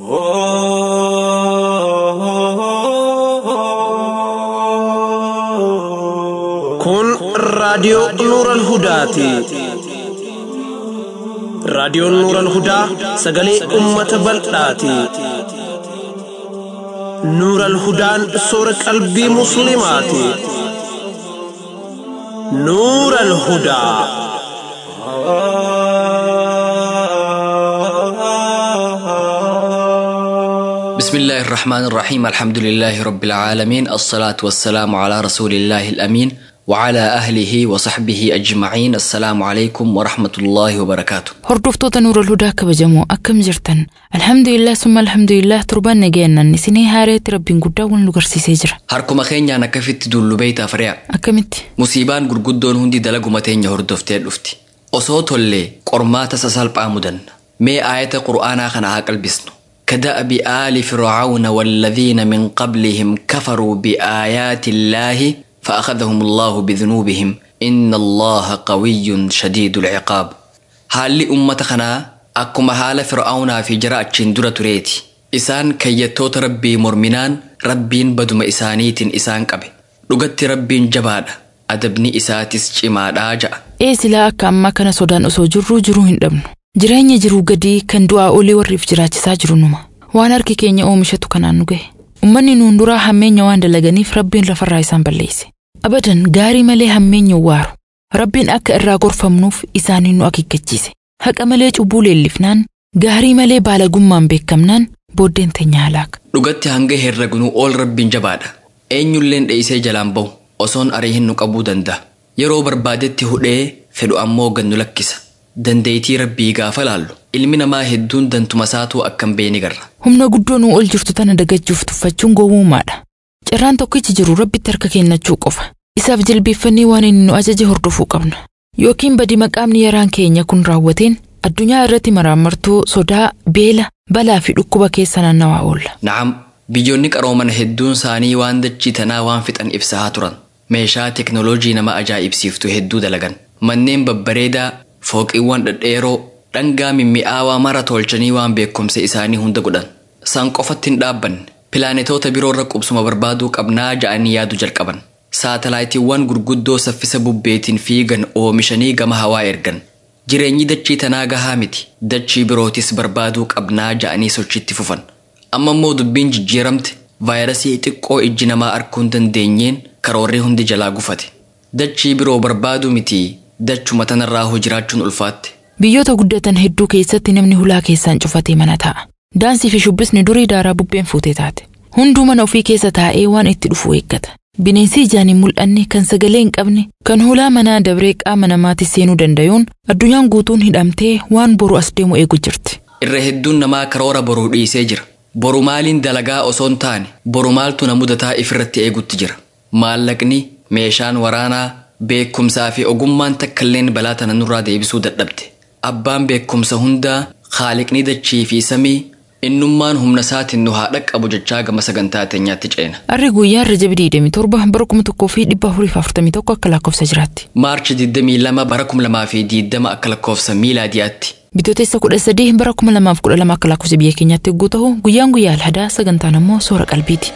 Kun raadiyoo Nuural Hudaati. Raadiyoon Nuural Hudaa sagalee uummata bal'aati. Nuural Hudaan soora qalbii Musliimaati. Nuural Hudaa. بسم الله الرحمن الرحيم الحمد لله رب العالمين الصلاة والسلام على رسول الله الأمين وعلى أهله وصحبه أجمعين السلام عليكم ورحمة الله وبركاته Hordoftoota Nuurul Hudaa kabajamoo akkam jirtan? Alhamdulillah summa alhamdulillah torbaan nageennan isinii haareetti rabbiin guddaa wal nu garsiisee jira. harkuma keenyaan akkafitti dullu beeytaaf re'a Akkamitti? musiibaan gurguddoon hundi dalaguma teenya hordoftee dhufti osoo tollee qormaata sasalphaa mudanna mee aayata qur'aanaa kana haa qalbisnu كدأب آل فرعون والذين من قبلهم كفروا بآيات الله فأخذهم الله بذنوبهم إن الله قوي شديد العقاب haalli ummata kanaa akkuma haala fir'aawnaa fi jara achiin dura tureeti isaan kayyattoota rabbii morminaan rabbiin baduma isaaniitiin isaan qabe dhugatti rabbiin jabaadha adabni isaatis cimaadhaa ja'a Ee silaa akka ammaa kana sodaan osoo jirruu jiruu hin dhabnu. Jireenya jiruu gadii kan du'aa olii warriif jiraachisaa jiru numa. Waan harki keenya oomishatu kanaan nu gahe. Uummanni nuun duraa hammeenya waan dalaganiif rabbiin lafarraa isaan balleesse. Abadan gaarii malee hammeenya waaru. Rabbiin akka irraa gorfamnuuf isaaniin nu akeekkachiise. Haqa malee cubbuu leellifnaan, gaarii malee baalagummaan beekamnaan booddeen teenya halaaka. dhugatti hanga herregnuu ol rabbiin jabaadha eenyulleen dheeysee jalaan bahu osoon arii hin nu qabuu danda'a yeroo barbaadetti hudhee fedhu ammoo gannu lakkisa dandeeytii rabbii gaafa laallu ilmi namaa hedduun dantuma saatuu akkam beeni garra Humna guddoo nuu ol jirtu tana dagachuuf tuffachuun gowwummaadha. Carraan tokkichi jiru rabbitti harka kennachuu qofa. Isaaf jilbeeffannee waan inni nu ajaje hordofuu qabna. Yookiin badii maqaamni yaraan keenya kun raawwateen addunyaa irratti maraamartuu sodaa, beela, balaa fi dhukkuba keessa naannawaa oolla. na'am biyyoonni qarooman hedduun isaanii waan dachii tanaa waan fixan ibsaa turan meeshaa teknooloojii nama ajaa'ibsiiftu hedduu dalagan manneen babbareedaa fooqiiwwan dhedheeroo dhangaa mimmi'aawaa mara tolchanii waan beekumsa isaanii hunda godhan san qofatti hin dhaabbanne pilaanetoota biroorra qubsuma barbaaduu qabnaa ja'anii yaadu jalqaban saatalaayitiiwwan gurguddoo saffisa bubbeetiin fiigan oomishanii gama hawaa ergan jireenyi dachii tanaa gahaa miti dachii birootis barbaaduu qabnaa ja'anii sochiitti fufan amma immoo dubbiin jijjiiramte vaayirasii xiqqoo ijji namaa arguu hin dandeenyeen karoorri hundi jalaa gufate dachii biroo barbaaduu miti dachuma tanarraa hoo jiraachuun ulfaatte Biyyoota guddatan hedduu keessatti namni hulaa keessaan cufatee mana taa'a. Daansii fi shubbisni durii daaraa bubbeen fuutee taate. Hunduu mana ofii keessa taa'ee waan itti dhufu eeggata. Bineensi ijaan hin mul'anne kan sagalee hin qabne kan hulaa manaa dabree qaama namaatti seenuu danda'uun addunyaan guutuun hidhamtee waan boru as deemu eegu jirti. irra hedduun namaa karoora boruu dhiisee jira boru maaliin dalagaa osoo hin taane boru maaltu na mudataa ifirratti eegutti jira maallaqni meeshaan waraanaa beekumsaa fi ogummaan takkailleen balaa tana nurraa deebisuu dadhabde abbaan beekumsa hundaa haaliqni dachii fi samii innummaan humna isaatiin nu haa dhaqqabu jechaa gama sagantaa teenyaatti ceena Arri guyyaan Rajab 27 bara 1441 akka lakkoofsa jiraatti. maarchi 22 bara 2020 akka lakkoofsa miilaadiyaatti Bitootessa 13 bara 2012 akka lakkoofsa biyya keenyaatti yogguu ta'u guyyaan guyyaa alhadaa sagantaan ammoo soora qalbiiti.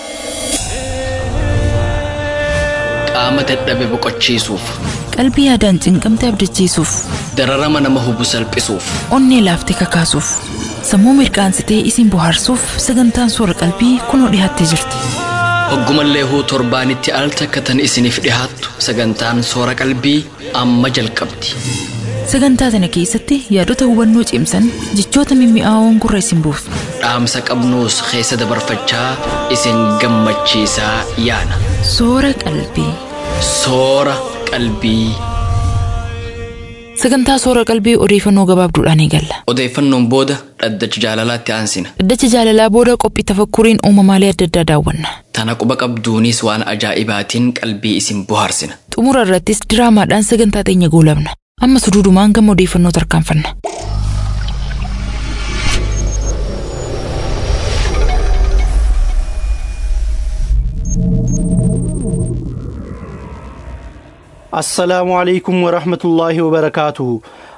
qaama dadhabe boqochiisuuf Qalbii yaadaan cinqamte abdachiisuuf, dararama nama hubu salphisuuf onnee laaftee kakaasuuf, sammuu mirqaansitee isin bohaarsuuf sagantaan soora qalbii kunoo dhiyaattee jirti. Hoggumallee huu torbaanitti al takka tan isiniif dhihaattu sagantaan soora qalbii amma jalqabdi. Sagantaa tana keessatti yaadota hubannoo cimsan jechoota mimmi'aawoon gurra isin buufna. Dhaamsa qabnuus keessa dabarfachaa isin gammachiisaa yaana. Soora qalbii. Soora qalbii. Sagantaa soora qalbii odeeffannoo gabaabduudhaan eegalla. Odeeffannoon booda dhaddacha jaalalaatti aansina. Dhaddacha jaalalaa booda qophii tafakkuriin uumamaalee adda addaa daawwanna. Tana quba qabduunis waan ajaa'ibaatiin qalbii isin bohaarsina. Xumura irrattis diraamaadhaan sagantaa teenya goolabna. Amma suduudumaan gama odeeffannoo tarkaanfanna. assalaamu alaikum warahmatullaahi wabarakaatuhu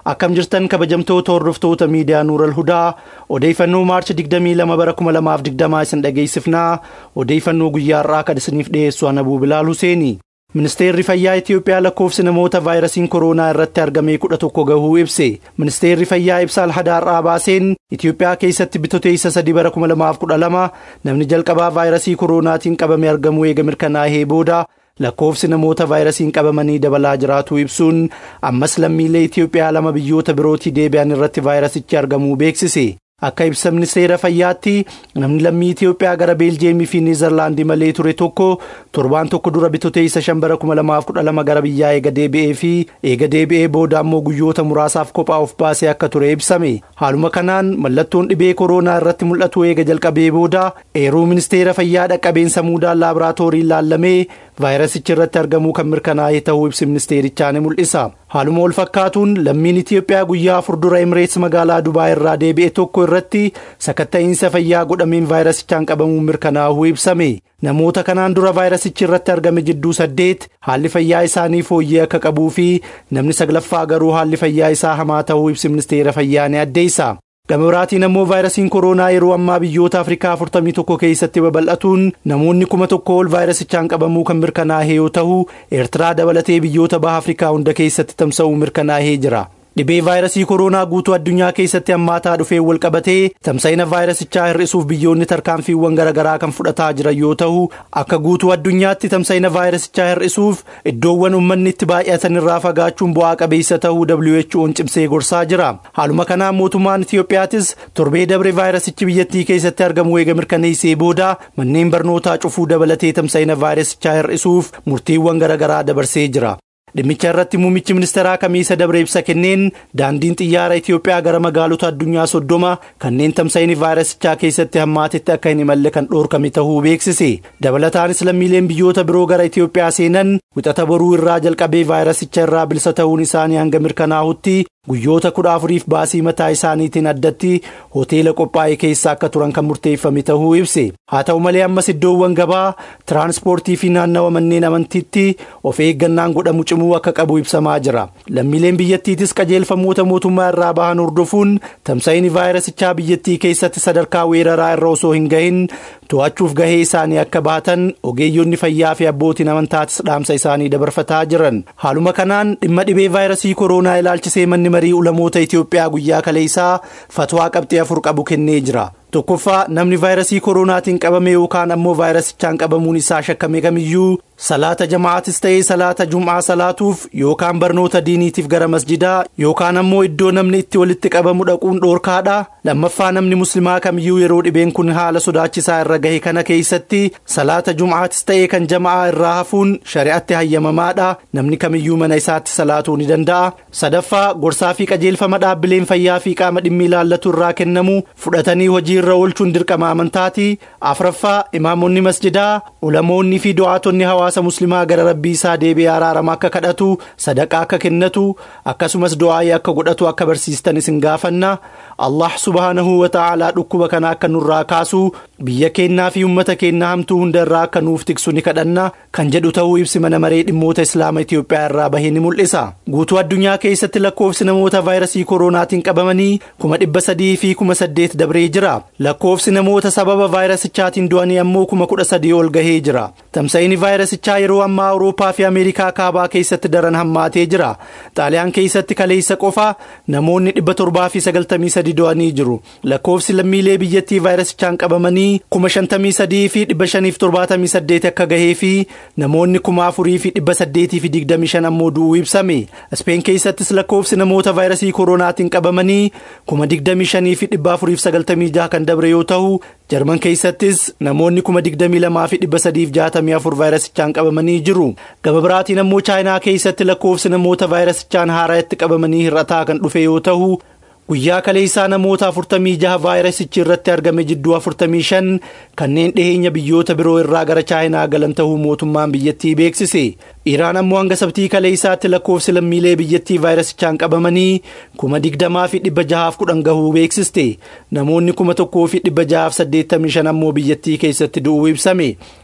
akkam jirtan kabajamtoota hordoftoota miidiyaa Nuural Hudaa odeeffannoo maarchi 22 bara 2020 isin dhageessifnaa odeeffannoo guyyaa har'aa kan isiniif dhiyeessu Anabuu Bilaal Huseeni. Ministeerri Fayyaa Itoophiyaa lakkoofsi namoota vaayirasiin kooroonaa irratti argame kudha tokko gahuu ibse. Ministeerri Fayyaa ibsa alhadaarraa baaseen Itoophiyaa keessatti bitootessa sadii bara 2012 namni jalqabaa vaayirasii kooroonaatiin qabame argamuu eega mirkanaa'ee booda lakkoofsi namoota vaayirasiin qabamanii dabalaa jiraatu ibsuun ammas lammiilee Itoophiyaa lama biyyoota birootii deebi'an irratti vaayirasichi argamuu beeksise. Akka ibsa ministeera fayyaatti namni lammii Itoophiyaa gara Beeljeemii fi Niizerlaandii malee ture tokko torbaan tokko dura bitootessa shan bara 2012 gara biyyaa eega deebi'ee fi eega deebi'ee booda ammoo guyyoota muraasaaf kophaa of baasee akka ture ibsame. Haaluma kanaan mallattoon dhibee kooroonaa irratti mul'atu eega jalqabee booda eeruu ministeera fayyaa dhaqqabeensa muudaan laaboraatoorii laallamee vaayirasichi irratti argamuu kan mirkanaa'e ta'uu ibsi ministeerichaa ni mul'isa. Haaluma wal fakkaatuun lammiin Itoophiyaa guyyaa afur dura Imireets magaalaa Dubaa irraa deebi'e tokko irratti sakatta'iinsa fayyaa godhameen vaayirasichaan qabamuun mirkanaa'uu ibsame. Namoota kanaan dura vaayirasichi irratti argame jidduu saddeet haalli fayyaa isaanii fooyyee akka qabuu fi namni saglaffaa garuu haalli fayyaa isaa hamaa ta'uu ibsi ministeera fayyaa ni addeessa. Gama biraatiin ammoo vaayirasiin kooroonaa yeroo ammaa biyyoota Afrikaa 41 keessatti babal'atuun namoonni kuma tokko ol vaayirasichaan qabamuu kan mirkanaa'e yoo ta'u Eertiraa dabalatee biyyoota baha Afrikaa hunda keessatti tamsa'uu mirkanaa'ee jira. Dhibee vaayirasii kooroonaa guutuu addunyaa keessatti hammaataa dhufee wal qabatee tamsa'ina vaayirasichaa hir'isuuf biyyoonni tarkaanfiiwwan garaagaraa kan fudhataa jiran yoo ta'u akka guutuu addunyaatti tamsa'ina vaayirasichaa hir'isuuf iddoowwan uummanni itti baay'atan irraa fagaachuun bu'aa qabeessa ta'uu WHO'n cimsee gorsaa jira. Haaluma kanaan mootummaan Itiyoophiyaatis torbee dabre vaayirasichi biyyattii keessatti argamu eega mirkaneessee booda manneen barnootaa cufuu dabalatee tamsa'ina vaayirasichaa hir'isuuf murtiiwwan garaagaraa dabarsee jira. Dhimmicha irratti muummichi ministeeraa kamiisa dabre ibsa kenneen daandiin xiyyaara Itoophiyaa gara magaalota addunyaa soddoma kanneen tamsa'ini vaayirasichaa keessatti hammaatetti akka hin imalle kan dhoorkame ta'uu beeksise. Dabalataanis lammiileen biyyoota biroo gara Itoophiyaa seenan wixata boruu irraa jalqabee vaayirasicha irraa bilisa ta'uun isaanii hanga mirkanaa'utti guyyoota kudha afuriif baasii mataa isaaniitiin addatti hoteela qophaa'e keessa akka turan kan murteeffame ta'uu ibse. Haa ta'u malee ammas iddoowwan gabaa tiraanspoortii fi naannawa manneen amantiitti of eeggannaan godhamu cimuu akka qabu ibsamaa jira. Lammiileen biyyattiitis qajeelfamoota mootummaa irraa bahan hordofuun tamsa'ini vaayirasichaa biyyattii keessatti sadarkaa weeraraa irra osoo hin gahin to'achuuf gahee isaanii akka baatan ogeeyyonni fayyaa fi abbootiin amantaatis dhaamsa isaanii dabarfataa jiran. Haaluma kanaan dhimma dhibee vaayirasii kooroonaa ilaalchisee manni marii ulamoota Itoophiyaa guyyaa kaleessaa fatwaa qabxii afur qabu kennee jira. Tokkoffaa namni vaayirasii kooroonaatiin qabame yookaan ammoo vaayirasichaan qabamuun isaa shakkame kamiyyuu salaata jama'aatis ta'ee salaata jum'aa salaatuuf yookaan barnoota diiniitiif gara masjidaa yookaan ammoo iddoo namni itti walitti qabamu dhaquun dhoorkaadha. Lammaffaa namni muslimaa kamiyyuu yeroo dhibeen kun haala sodaachisaa irra gahe kana keessatti salaata jum'aatis ta'ee kan jama'aa irraa hafuun shari'atti hayyamamaadha. Namni kamiyyuu mana isaatti salaatuu ni danda'a. Sadaffaa gorsaa fi qajeelfama dhaabbileen fayyaa fi qaama dhimmi ilaallatu irraa kennamu fudhatanii hojii irra oolchuun dirqama amantaati. Afraffaa imaamonni masjidaa ulamoonni fi du'aatonni hawaasa muslimaa gara rabbii isaa deebi'ee araarama akka kadhatu sadaqaa akka kennatu akkasumas du'aayii akka godhatu akka barsiistan isin gaafanna. Allah subhaanahu wa ta'aalaa dhukkuba kana akka nurraa kaasu biyya keenyaa fi uummata keenyaa hamtuu hunda irraa akka nuuf tiksu ni kadhanna kan jedhu ta'uu ibsi mana maree dhimmoota islaama Itoophiyaa irraa bahee ni mul'isa. Guutuu addunyaa keessatti lakkoofsi namoota vaayirasii kooroonaatiin qabamanii kuma dhibba sadii fi kuma saddeet dabree jira. Lakkoofsi namoota sababa vaayirasichaatiin du'anii ammoo kuma kudha sadii ol gahee jira. Tamsa'ini vaayirasichaa yeroo ammaa Awurooppaa fi Ameerikaa kaabaa keessatti daran hammaatee jira. Xaaliyaan keessatti kaleessa qofa namoonni dhibba torbaa fi sagaltamii sadi du'anii jiru. Lakkoofsi lammiilee biyyattii vaayirasichaan qabamanii kuma shantamii sadii fi dhibba shaniif torbaatamii saddeet akka gahee fi namoonni kuma afurii fi dhibba saddeetii fi digdamii shan ammoo du'uu ibsame. Ispeen keessattis lakkoofsi namoota vaayirasii kooroonaatiin qabamanii kuma digdamii shanii fi dhibba afuriif sagaltamii jaha kan dabre yoo ta'u jarman keessattis namoonni kuma digdamii lamaa fi dhibba sadiif jaatamii afur vaayirasichaan qabamanii jiru. Gama biraatiin ammoo chaayinaa keessatti lakkoofsi namoota vaayirasichaan haaraatti qabamanii hir'ataa kan dhufe yoo ta'u guyyaa kaleessaa namoota 46 vaayirasichi irratti argame jidduu 45 kanneen dhiheenya biyyoota biroo irraa gara chaayinaa galan ta'uu mootummaan biyyattii beeksise. Iraan ammoo hanga sabtii kaleessaatti lakkoofsi lammiilee biyyattii vaayirasichaan qabamanii kuma digdamaa fi dhibba jahaaf kudhan gahuu beeksiste. Namoonni kuma tokkoo fi dhibba jahaaf saddeettamii shan ammoo biyyattii keessatti du'uu ibsame.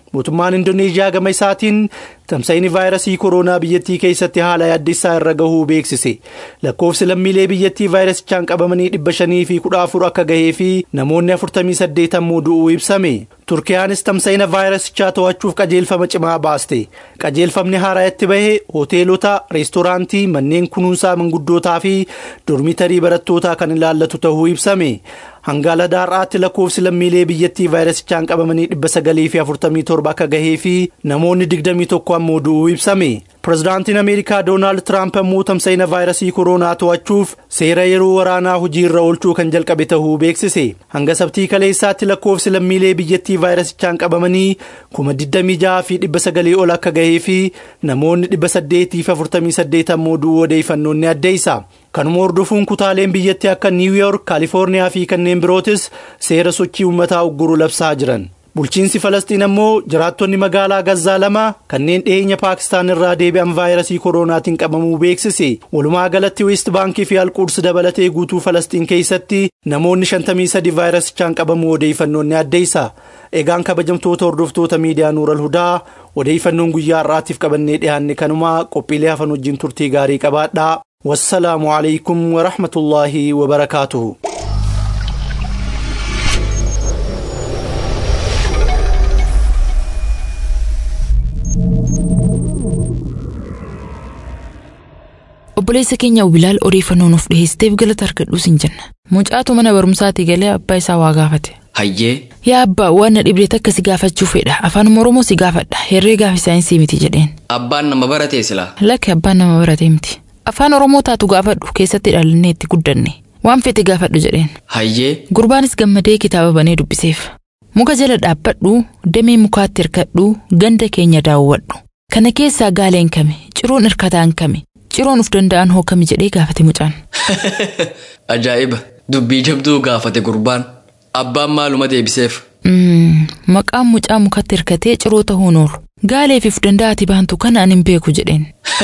mootummaan indoneeziyaa gama isaatiin tamsa'ini vaayirasii kooroonaa biyyattii keessatti haala yaaddessaa irra gahuu beeksise lakkoofsi lammiilee biyyattii vaayirasichaan qabamanii dhibba shanii fi kudha afur akka gahee fi namoonni afurtamii saddeet ammoo du'uu ibsame turkiyaanis tamsa'ina vaayirasichaa to'achuuf qajeelfama cimaa baaste qajeelfamni haaraa itti bahe hoteelota reestooraantii manneen kunuunsaa manguddootaa fi dormitarii barattootaa kan ilaallatu ta'uu ibsame hanga ladaarraatti lakkoofsi lammiilee biyyattii vaayirasichaan qabamanii dhibba sagalii fi afurtamii torba akka gahee fi namoonni digdamii tokko ammoo du'uu ibsame pirezidaantiin ameerikaa doonaald tiraamp ammoo tamsa'ina vaayirasii kooroonaa to'achuuf seera yeroo waraanaa hojii irra oolchuu kan jalqabe ta'uu beeksise hanga sabtii kaleessaatti lakkoofsi lammiilee biyyattii vaayirasichaan qabamanii kuma 26 fi dhibba sagalii ol akka gahee fi namoonni dhibba saddeetii fi afurtamii saddeet ammoo du'uu odeeffannoon ni addeessa. kanuma hordofuun kutaaleen biyyattii akka niiw yoork kaalifoorniyaa fi kanneen birootis seera sochii uummataa ugguru labsaa jiran bulchiinsi falastiin ammoo jiraattonni magaalaa gazzaa lama kanneen dhiyeenya paakistaan irraa deebi'an vaayirasii kooroonaatiin qabamuu beeksise walumaa galatti weest baankii fi alquudsi dabalatee guutuu falastiin keessatti namoonni 53 vaayirasichaan qabamuu odeeffannoon ni addeessa egaan kabajamtoota hordoftoota miidiyaa nuural hudaa odeeffannoon guyyaa har'aatiif qabannee dhiyaanne kanumaa qophiilee hafan wajjin turtii gaarii qabaadhaa والسلام عليكم ورحمة الله وبركاته obboleessa keenya Ubilaal odeeffannoo nuuf dhiheessiteef galata argadhuu sin jenna. Mucaatu mana barumsaatii galee abbaa isaa waa gaafate. Hayyee Yaa abbaa waan na dhibdeet akka si gaafachuu fedha afaan Oromoo si gaafadha herreegaa fi saayinsii miti jedheen. abbaan nama baratee silaa. Lakki abbaan nama baratee miti. Afaan Oromoo taatu gaafadhu keessatti dhalannee itti guddanne. Waan fete gaafadhu jedheen. Hayyee Gurbaanis gammadee kitaaba banee dubbiseef. Muka jala dhaabbadhu, damee mukaatti hirkadhu, ganda keenya daawwadhu. Kana keessaa gaaleen kame, ciroon hirkataan kame, ciroon uf danda'an hoo kami jedhee gaafate mucaan. ajaa'iba dubbii jabduu gaafate gurbaan abbaan maaluma deebiseef. Mm, Maqaan mucaa mukatti hirkatee ciroo ta'uun oolu. Gaaleef uf danda'ati baantu kana ani hin beeku jedheen.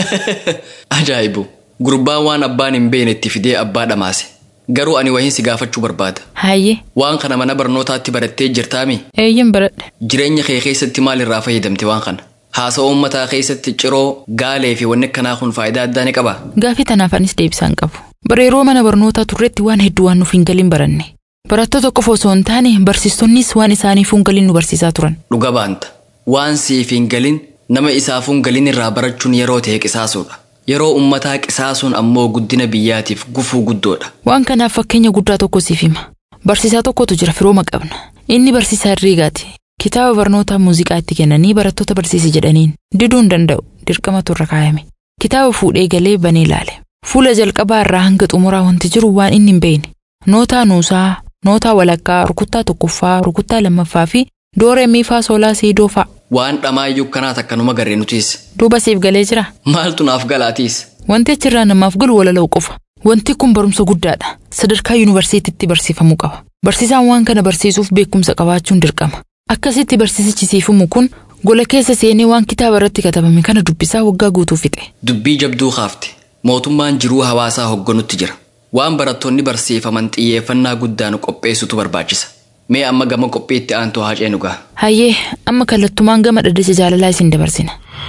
Ajaa'ibu gurbaan waan abbaan hin beekne itti fidee abbaa dhamaase garuu ani wahiin si gaafachuu barbaada. Hayyee, Waan kana mana barnootaatti barattee jirtaami eeyyan baradhe. jireenya kee keessatti maal irraa fayyadamte waan kana haasa'oo uummataa keessatti ciroo gaalee fi wanni akkanaa kun faayidaa addaa ni qaba. Gaafii tanaaf anis deebisaan qabu. Bara yeroo mana barnootaa turretti waan hedduu waan nuuf hin galin baranne. Barattoota qofa osoo hin taane barsiistonnis waan isaaniif hin galin nu barsiisaa turan. Dhuga baanta waan siif hin galin nama isaaf hin galin irraa barachuun yeroo ta'e qisaasuudha. Yeroo uummataa qisaasuun ammoo guddina biyyaatiif gufuu guddoodha. Waan kanaaf fakkeenya guddaa tokko siif hima. Barsiisaa tokkotu jira firooma qabna. Inni barsiisaa herreegaati. Kitaaba barnootaa muuziqaa itti kennanii barattoota barsiisi jedhaniin diduu hin danda'u dirqamatu irra kaayame. Kitaaba fuudhee galee banee ilaale. Fuula jalqabaa irraa hanga xumuraa wanti jiru waan inni hin beekne. Nootaa nuusaa, nootaa walakkaa, rukuttaa tokkoffaa, rukuttaa lammaffaa fi dooree miifaa soolaa siidoo fa'a. Waan dhamaayyuu kanaat akkanuma garee nutiis. Duuba siif galee jira. Maaltu naaf galaatiis? Wanti achirraa namaaf galu walala'u qofa. Wanti kun barumsa guddaadha. Sadarkaa yuunivarsiitiitti barsiifamuu qaba. Barsiisaan waan kana barsiisuuf beekumsa qabaachuun dirqama. Akkasitti barsiisichi siifamu kun gola keessa seenee waan kitaaba irratti katabame kana dubbisaa waggaa guutuu fixe. Dubbii jabduu kaafte. Mootummaan jiruu hawaasaa hoogganutti jira. Waan barattoonni barsiifaman xiyyeeffannaa guddaan qopheessutu barbaachisa. Mee amma gama qophiitti aantuu haa ceenu gaa. Hayyee amma kallattumaan gama dhaddacha jaalalaa isin dabarsina.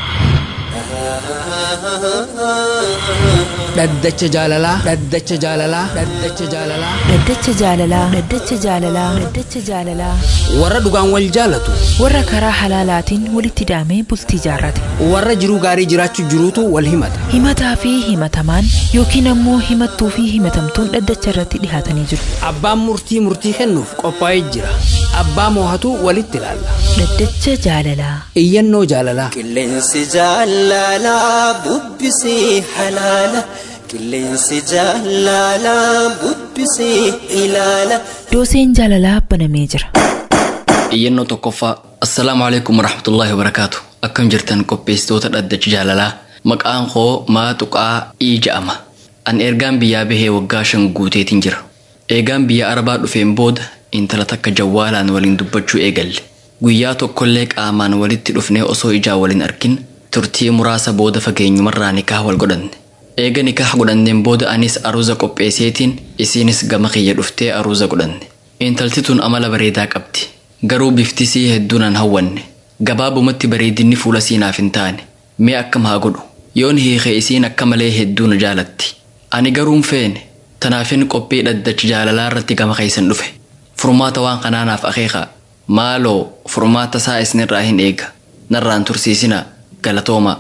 dhaddacha jaalalaa dhaddacha jaalalaa dhaddacha jaalalaa Dhaddacha jaalalaa. Dhaddacha jaalalaa. Dhaddacha jaalalaa. warra dhugaan wal jaalatu Warra karaa halaalaatiin walitti daamee bultii jaarrate. warra jiruu gaarii jiraachuu jiruutu wal himata Himataa fi himatamaan yookiin ammoo himattuu fi himatamtuun dhaddacha irratti dhihaatanii jiru. abbaan murtii murtii kennuuf qophaa'ee jira abbaa moohatu walitti ilaalla Dhaddacha jaalalaa. iyyannoo jaalalaa Qilleensi jaalalaa bubbisee halaala. Qilleensi jaalalaa bubbisee ilaala. Dooseen jaalalaa banamee jira. Iyyannoo tokkoffaa. Assalaamu alaikum warahmatullaahi wabarakaatu. Akkam jirtan qopheessitoota dhaddacha jaalalaa. Maqaan koo Maaxuqaa Ii ja'ama. An ergaan biyyaa bahee waggaa shan guuteetiin jira. Eegaan biyya Arabaa dhufeen booda intala takka jawwaalaan waliin dubbachuu eegalle. Guyyaa tokkollee qaamaan walitti dhufnee osoo ijaa waliin arkin turtii muraasa booda fageenyumarraa nikaa wal godhanne. Eega nikaa godhanneen booda anis aruuza qopheesseetiin isiinis gama kiyya dhuftee aruuza godhanne. Intalti tun amala bareedaa qabdi. Garuu biftisii hedduun an hawwanne. gabaabumatti bareedinni fuula siinaaf hin taane mee akkam haa godhu yoon hiike isiin akka malee hedduu na jaalatti ani garuun feene tanaafin qophii dhaddachi jaalalaa irratti gama keeysan dhufe furmaata waan kanaanaaf akeekaa maaloo furmaata isaa isinirraa hin eega narraan tursiisina galatoomaa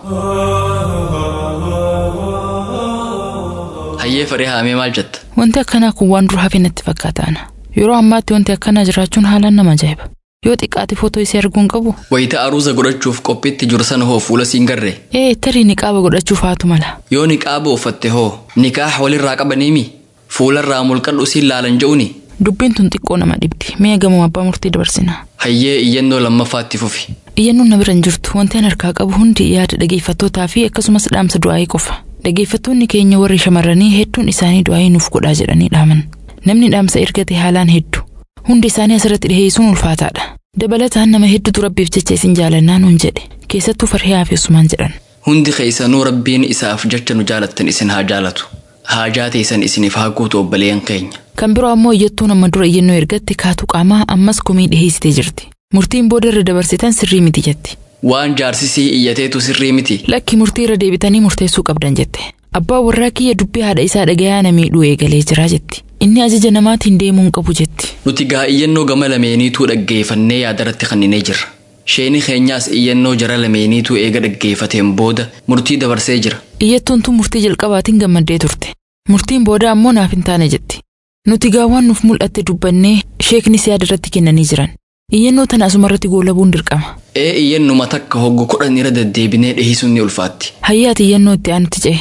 hayyee fadhee haamee maal jetta Wanti akkanaa kun waan dura hafe natti fakkaataana. Yeroo ammaatti wanti akkanaa jiraachuun haalaan nama ajaa'iba. Yoo xiqqaate footoo isii arguun qabu. wayita aruuza godhachuuf qophiitti jiru sana hoo fuula siin garree Ee tarii niqaaba godhachuuf haatu mala. yoo niqaaba uffatte hoo nikaaha walirraa qabaniimi fuularraa mulqadhu siin laalan je'uni Dubbiin tun xiqqoo nama dhibdi. Mee gamoo abbaa murtii dabarsina. hayyee iyyannoo lammaffaatti fufi Iyyannoon na bira hin jirtu wanti an harkaa qabu hundi yaada dhageeffattootaa fi akkasumas dhaamsa du'aayii qofa. Dhageeffattoonni keenya warri shamarranii hedduun isaanii du'aayii nuuf godhaa jedhanii dhaaman. Namni dhaamsa ergate haalaan hedduu. Hundi isaanii asirratti dhiheessuun ulfaataadha. Dabalataan nama hedduutu rabbiif jecha isin jaalannaa nuun jedhe. Keessattuu farhiyaa fi Usmaan jedhan. hundi keeysanuu rabbiin isaaf jecha nu jaalattan isin haa jaalatu haajaa teessan isiniif haa guutu obboleeyyan keenya Kan biroo ammoo iyyattuu nama dura iyyannoo ergatte kaatu qaamaa ammas komii dhiheessitee jirti. Murtiin booda irra dabarsitan sirrii miti jetti. waan jaarsisii iyyateetu sirrii miti Lakki murtii irra deebitanii murteessuu qabdan jette. Abbaa warraa kiyya dubbii haadha isaa dhagayaa na miidhuu eegalee jira jetti. Inni ajaja namaatiin deemuu hin qabu jetti. nuti gaa iyyannoo gama lameeniituu dhaggeeffannee yaadarratti kanninee jirra sheeni keenyaas iyyannoo jara lameeniituu eega dhaggeeffateen booda murtii dabarsee jira Iyyattuun tun murtii jalqabaatiin gammaddee turte. Murtiin booda ammoo naaf hin taane jetti. Nuti gaawwan nuuf mul'atte dubbannee sheeknis yaada irratti kennanii jiran. Iyyannoo tana asumarratti goolabuun dirqama. ee iyyannuma takka hoggu kudhan irra deddeebinee dhiheessuun ni ulfaatti Hayyaati iyyannoo itti aanutti ce'e.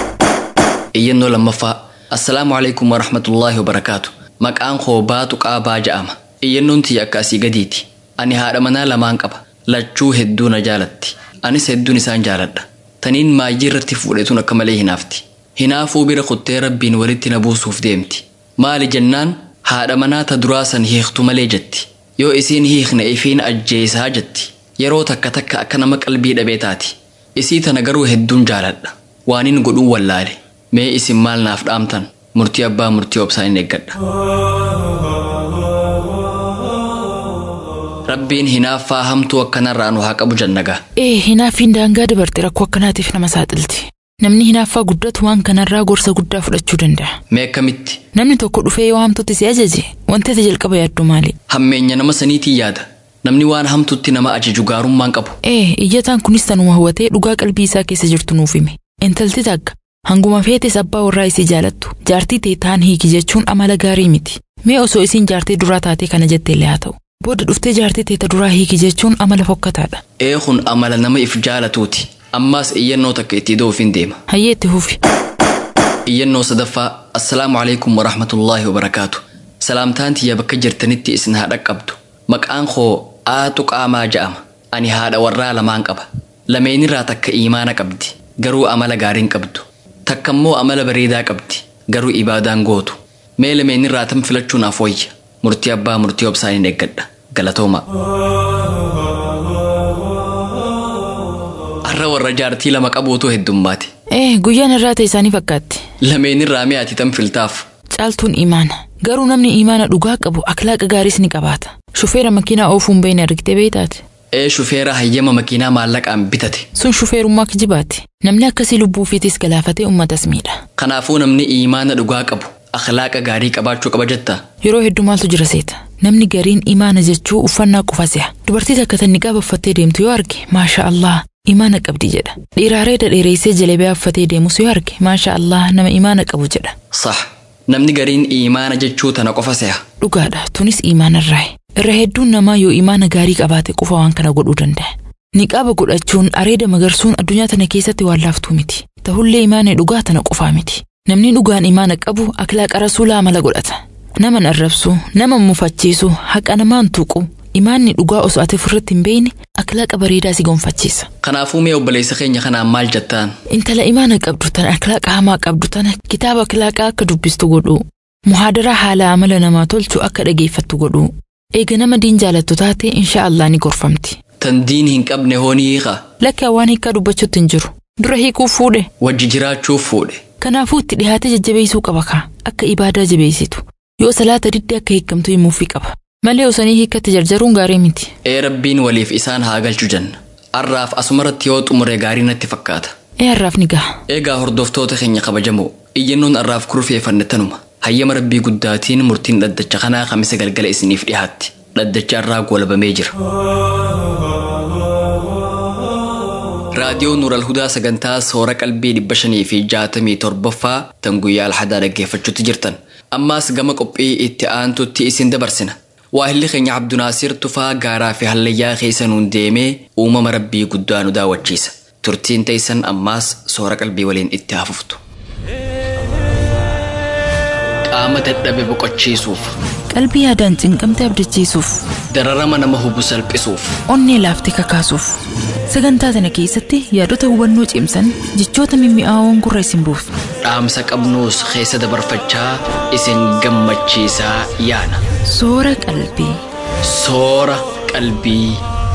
iyyannoo lammaffaa assalaamu alaikum warahmatullaahi wabarakaatu maqaan koo baatu qaabaa ja'ama iyyannoon tiyya akka asii gadiiti ani haadha manaa lamaan qaba lachuu hedduu na jaalatti anis hedduun isaan jaaladha taniin maayyii irratti fuudhetuun akka malee hinaafti hinaafuu bira kuttee rabbiin walitti na buusuuf deemti maali jennaan haadha manaa ta duraa san hiiktu malee jetti yoo isiin hiikne ifiin ajjeesaa jetti yeroo takka takka akka nama qalbii dhabee taati isii tana garuu hedduun jaaladha waanin godhuun wallaale mee isin maal naaf dhaamtan murtii abbaa murtii obsaa hin eeggadha rabbiin hinaaffaa hamtuu akkanarraa nu haa qabu jannagaa Ee hinaaffiin daangaa dabarte rakkoo akkanaatiif nama saaxilti. Namni hinaaffaa guddatu waan kanarraa gorsa guddaa fudhachuu danda'a. mee akkamitti Namni tokko dhufee yoo hamtuutti si ajaje wanti ati jalqaba yaaddu maali? hammeenya nama saniitiin yaada namni waan hamtutti nama ajaju gaarummaan qabu Ee iyyataan kunis tanuma hubatee dhugaa qalbii isaa keessa jirtu nuuf hime. Intalti takka hanguma feetes abbaa warraa isii jaalattu jaartii ta'e taan hiiki jechuun amala gaarii miti. Mee osoo isiin jaartii duraa taatee kana jetteellee haa ta'u. Booda dhuftee jaartii ta'e duraa hiiki jechuun amala fokkataadha. ee kun amala nama if jaalatuuti ammaas iyyannoo takka itti doofiin deema Hayyee itti fufi. iyyannoo sadaffaa assalaamu alaikum warahmatullaahi wabarakaatu salaamtaan tiyya bakka jirtanitti isin haa dhaqqabdu maqaan koo aatu qaamaa ja'ama ani haadha warraa lamaan qaba lameenirraa takka iimaana qabdi garuu amala gaariin qabdu takka immoo amala bareedaa qabdi garuu ibaadaan gootu mee lameenirraa tam filachuu naaf wayya murtii abbaa murtii obsaan hin eeggadha galatooma har'a warra jaartii lama qabuutu heddummaate Ee guyyaan irraa ta'e isaanii fakkaatti. lameenirraa mee ati tam filtaaf Caaltuun imaana. Garuu namni imaana dhugaa qabu akhlaaqa gaariis ni qabaata. Shufeera makiinaa oofuun beeyne argitee beeytaati. ee shufeera hayyama makiinaa maallaqaan bitate Sun shufeerummaa kijibaati. Namni akkasii lubbuu fiitis galaafatee uummatas miidha. kanaafuu namni iimaana dhugaa qabu akhlaaqa gaarii qabaachuu qaba jetta Yeroo hedduu maaltu jira seeta. Namni gariin imaana jechuu uffannaa qofa se'a. Dubartii takka tan niqaaba uffattee deemtu yoo arge maasha Allah imaana qabdi jedha. Dhiiraalee dhadheereessee jalabiyaa uffatee deemus yoo arge maasha Allah nama imaana qabu jedha. sah namni gariin iimaana jechuu tana qofa se'a Dhugaadha tunis imaanarraayi. Irra hedduun namaa yoo imaana gaarii qabaate qofa waan kana godhuu danda'a. Niqaaba godhachuun areeda magarsuun addunyaa tana keessatti waan laaftuu miti. Ta'ullee imaana dhugaa tana qofaa miti. Namni dhugaan imaana qabu akhlaaqa rasuulaa amala godhata. Nama arrabsu, nama mufachiisu, haqa namaan tuqu, imaanni dhugaa osoo ati ofirratti hin beeyne akhlaaqa bareedaa si gonfachiisa. kanaafuu mee obboleessa keenya kanaan maal jettaan Intala imaana qabdu tana akhlaaqa hamaa qabdu tana kitaaba akhlaaqaa akka dubbistu godhu. Muhaadaraa haala amala namaa tolchu akka dhageeffattu godhu. Eega nama diin jaalattu taate insha Allah ni gorfamti. tan diin hin qabne hoonii hiika Lakki waan hiikaa dubbachuutti hin jiru. Dura hiikuuf fuudhe. wajji jiraachuuf fuudhe Kanaafuu itti dhihaatee jajjabeessuu qaba kaa akka ibaadaa jabeessitu. Yoo salaata didde akka hiikamtu himuufii qaba. Malee osanii hiikkatti jarjaruun gaarii miti. Ee rabbiin waliif isaan haa galchu janna. Arraaf asumarratti yoo xumure gaarii natti fakkaata. Ee har'aaf ni gaha. Eegaa hordoftoota keenya kabajamoo iyyannoon arraaf kurfeeffanne tanuma. Hayyama rabbii guddaatiin murtiin dhaddacha kanaa kamisa galgala isiniif dhiyaatti. Dhaddacha irraa golabamee jira. Raadiyoo Nuural Hudaa sagantaa soora qalbii dhibba shanii fi jaatamii torbaffaa tan guyyaa alhadaa dhaggeeffachuutti jirtan. Ammaas gama qophii itti aantutti isin dabarsina. Waahilli keenya Abdunaasir Tufaa gaaraa fi hallayyaa keessa nuun deemee uumama rabbii guddaa nu daawwachiisa. Turtiin teessan ammaas soora qalbii waliin itti hafuftu. Qaama dadhabe boqochiisuuf, Qalbii yaadaan cinqamte abdachiisuuf, dararama nama hubu salphisuuf, onnee laaftee kakaasuuf. Sagantaa sana keessatti yaadota hubannoo cimsan jechoota mimmi'aawoon gurra isin buufna. dhaamsa qabnuus keessa dabarfachaa isin gammachiisaa yaana. Soora qalbii. Soora qalbii.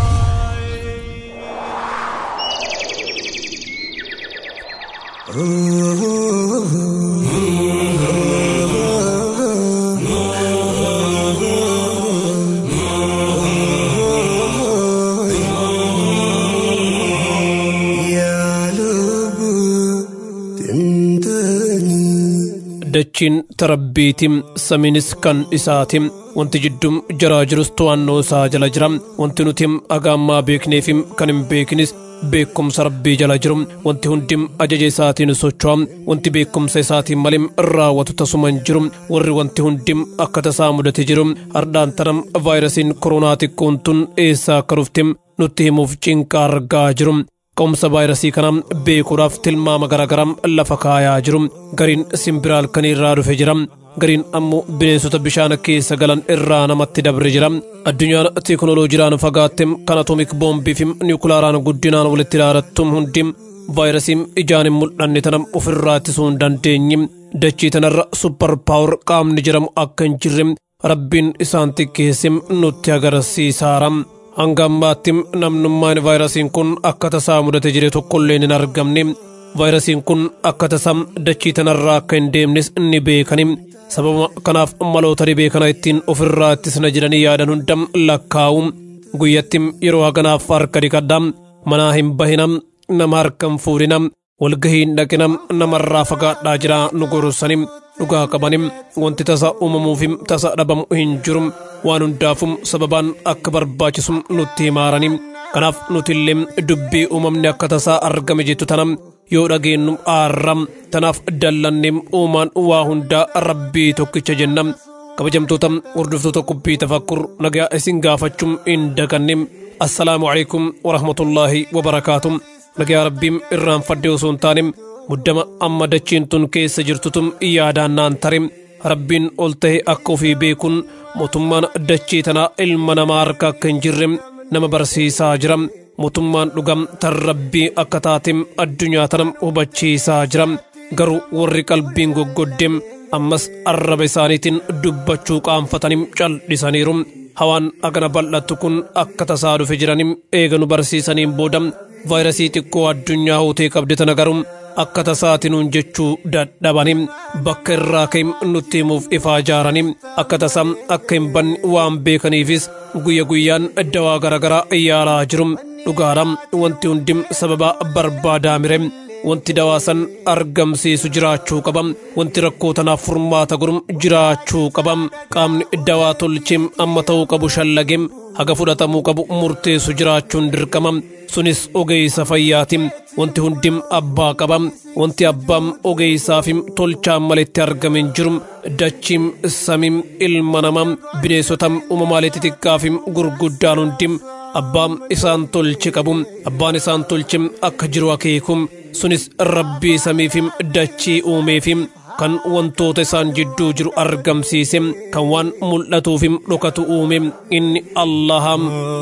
dachiin tarabbiitim samiinis kan isaatim wanti jiddum jaraa jirus to'annoo isaa jala jira wanti nutim agaammaa beekneefim kan hin beeknis beekumsa rabbii jala jiru wanti hundim ajaja isaatiin socho'a wanti beekumsa isaatiin malim raawwatu tasuma hin jiru warri wanti hundim akka tasaa mudate jiru hardhaan tanam vaayirasiin koronaa xiqqoon tun eessaa akka dhuftim nutti himuuf cinqaa argaa jiru Ka'umsa vaayirasii kana beekuudhaaf tilmaama garaagaraa lafa kaayaa jiru. Gariin simbiraal kan irraa dhufe jira. Gariin ammoo bineensota bishaan keessa galan irraa namatti dabre jira. Addunyaan teekinooloojiidhaan fagaatte kan atomik boombii fi niwukilaaraan guddinaan walitti ilaalattu hundi vaayirasiin ijaan hin mul'anne tana ofirraa ittisuu hin dandeenye. Dachii tanarra supper paawur qaamni jedhamu akka hin jirre rabbiin isaan xiqqeesse nutti agarsiisaara. hanga ammaatti namnummaan vaayirasiin kun akka tasaa mudate jire tokkollee hin argamne vaayirasiin kun akka tasaa dachii tanarraa akka hin deemnes ni beekani sababa kanaaf maloota dhibee kana ittiin ofirraa ittisna jedhanii yaadan hunda lakkaa'u guyyatti yeroo haganaaf harka dhiqadha manaa hin bahina nama harka hin fuudhina walgahii hin dhaqina namarraa fagaadhaa jira nu gorsani dhugaa qabanim wanti tasa uumamuufi tasa dhabamu hin jiru waan hundaafum sababaan akka barbaachisu nutti himaarani kanaaf nutillee dubbii uumamni akka tasaa argame jettu tana yoo dhageenyu aarra tanaaf dallanne uumaan waa hundaa rabbii tokkicha jenna kabajamtoota hordoftoota qubbii tafakkur nagaa isin gaafachuun hin daganne assalaamu alaikum warahmatullaahi wabarakaatu nagaa rabbiin irraanfadde osoo hin taane muddama amma dachiin tun keessa jirtutum yaadaan naan tare rabbiin ol ta'e akka ofii beekuun mootummaan dachii tanaa ilma namaa harka akka hin jirre nama barsiisaa jira mootummaan dhugam tan rabbii akka taatem addunyaa tana hubachiisaa jira garuu warri qalbiin goggoddeem ammas arraba isaaniitiin dubbachuu qaanfatanim cal'isaniiru hawaan agana bal'attu kun akka tasaa dhufe jiranim eega nu barsiisaniin booda vaayirasii xiqqoo addunyaa hootee qabde tana garuu akka tasaatinuun jechuu dadhabanim bakka irraa ka'im nutti himuuf ifaa jaaranim akka tasaa akka hin banne waan beekaniifis guyya guyyaan dawaa garaagaraa yaalaa jiru dhugaadhaan wanti hundim sababa barbaadaa mire wanti dawaasan argamsiisu jiraachuu qaba wanti rakkoo tanaaf furmaata godhum jiraachuu qaba qaamni dawaa tolcheem amma ta'uu qabu shallagem haga fudhatamuu qabu murteessu jiraachuun dirqama sunis ogeessa fayyaati wanti hundim abbaa qaba wanti abbaan ogeessaafim tolchaan maletti argame hin jiru dachiim samiim ilma namaa bineensota uumamaalee xixiqqaafim gurguddaan hundim abbaan isaan tolche qabu abbaan isaan tolche akka jiru akeekum sunis rabbii samiifim dachii uumeefim kan wantoota isaan jidduu jiru argamsiise kan waan mul'atuufim dhokatu uume inni allaham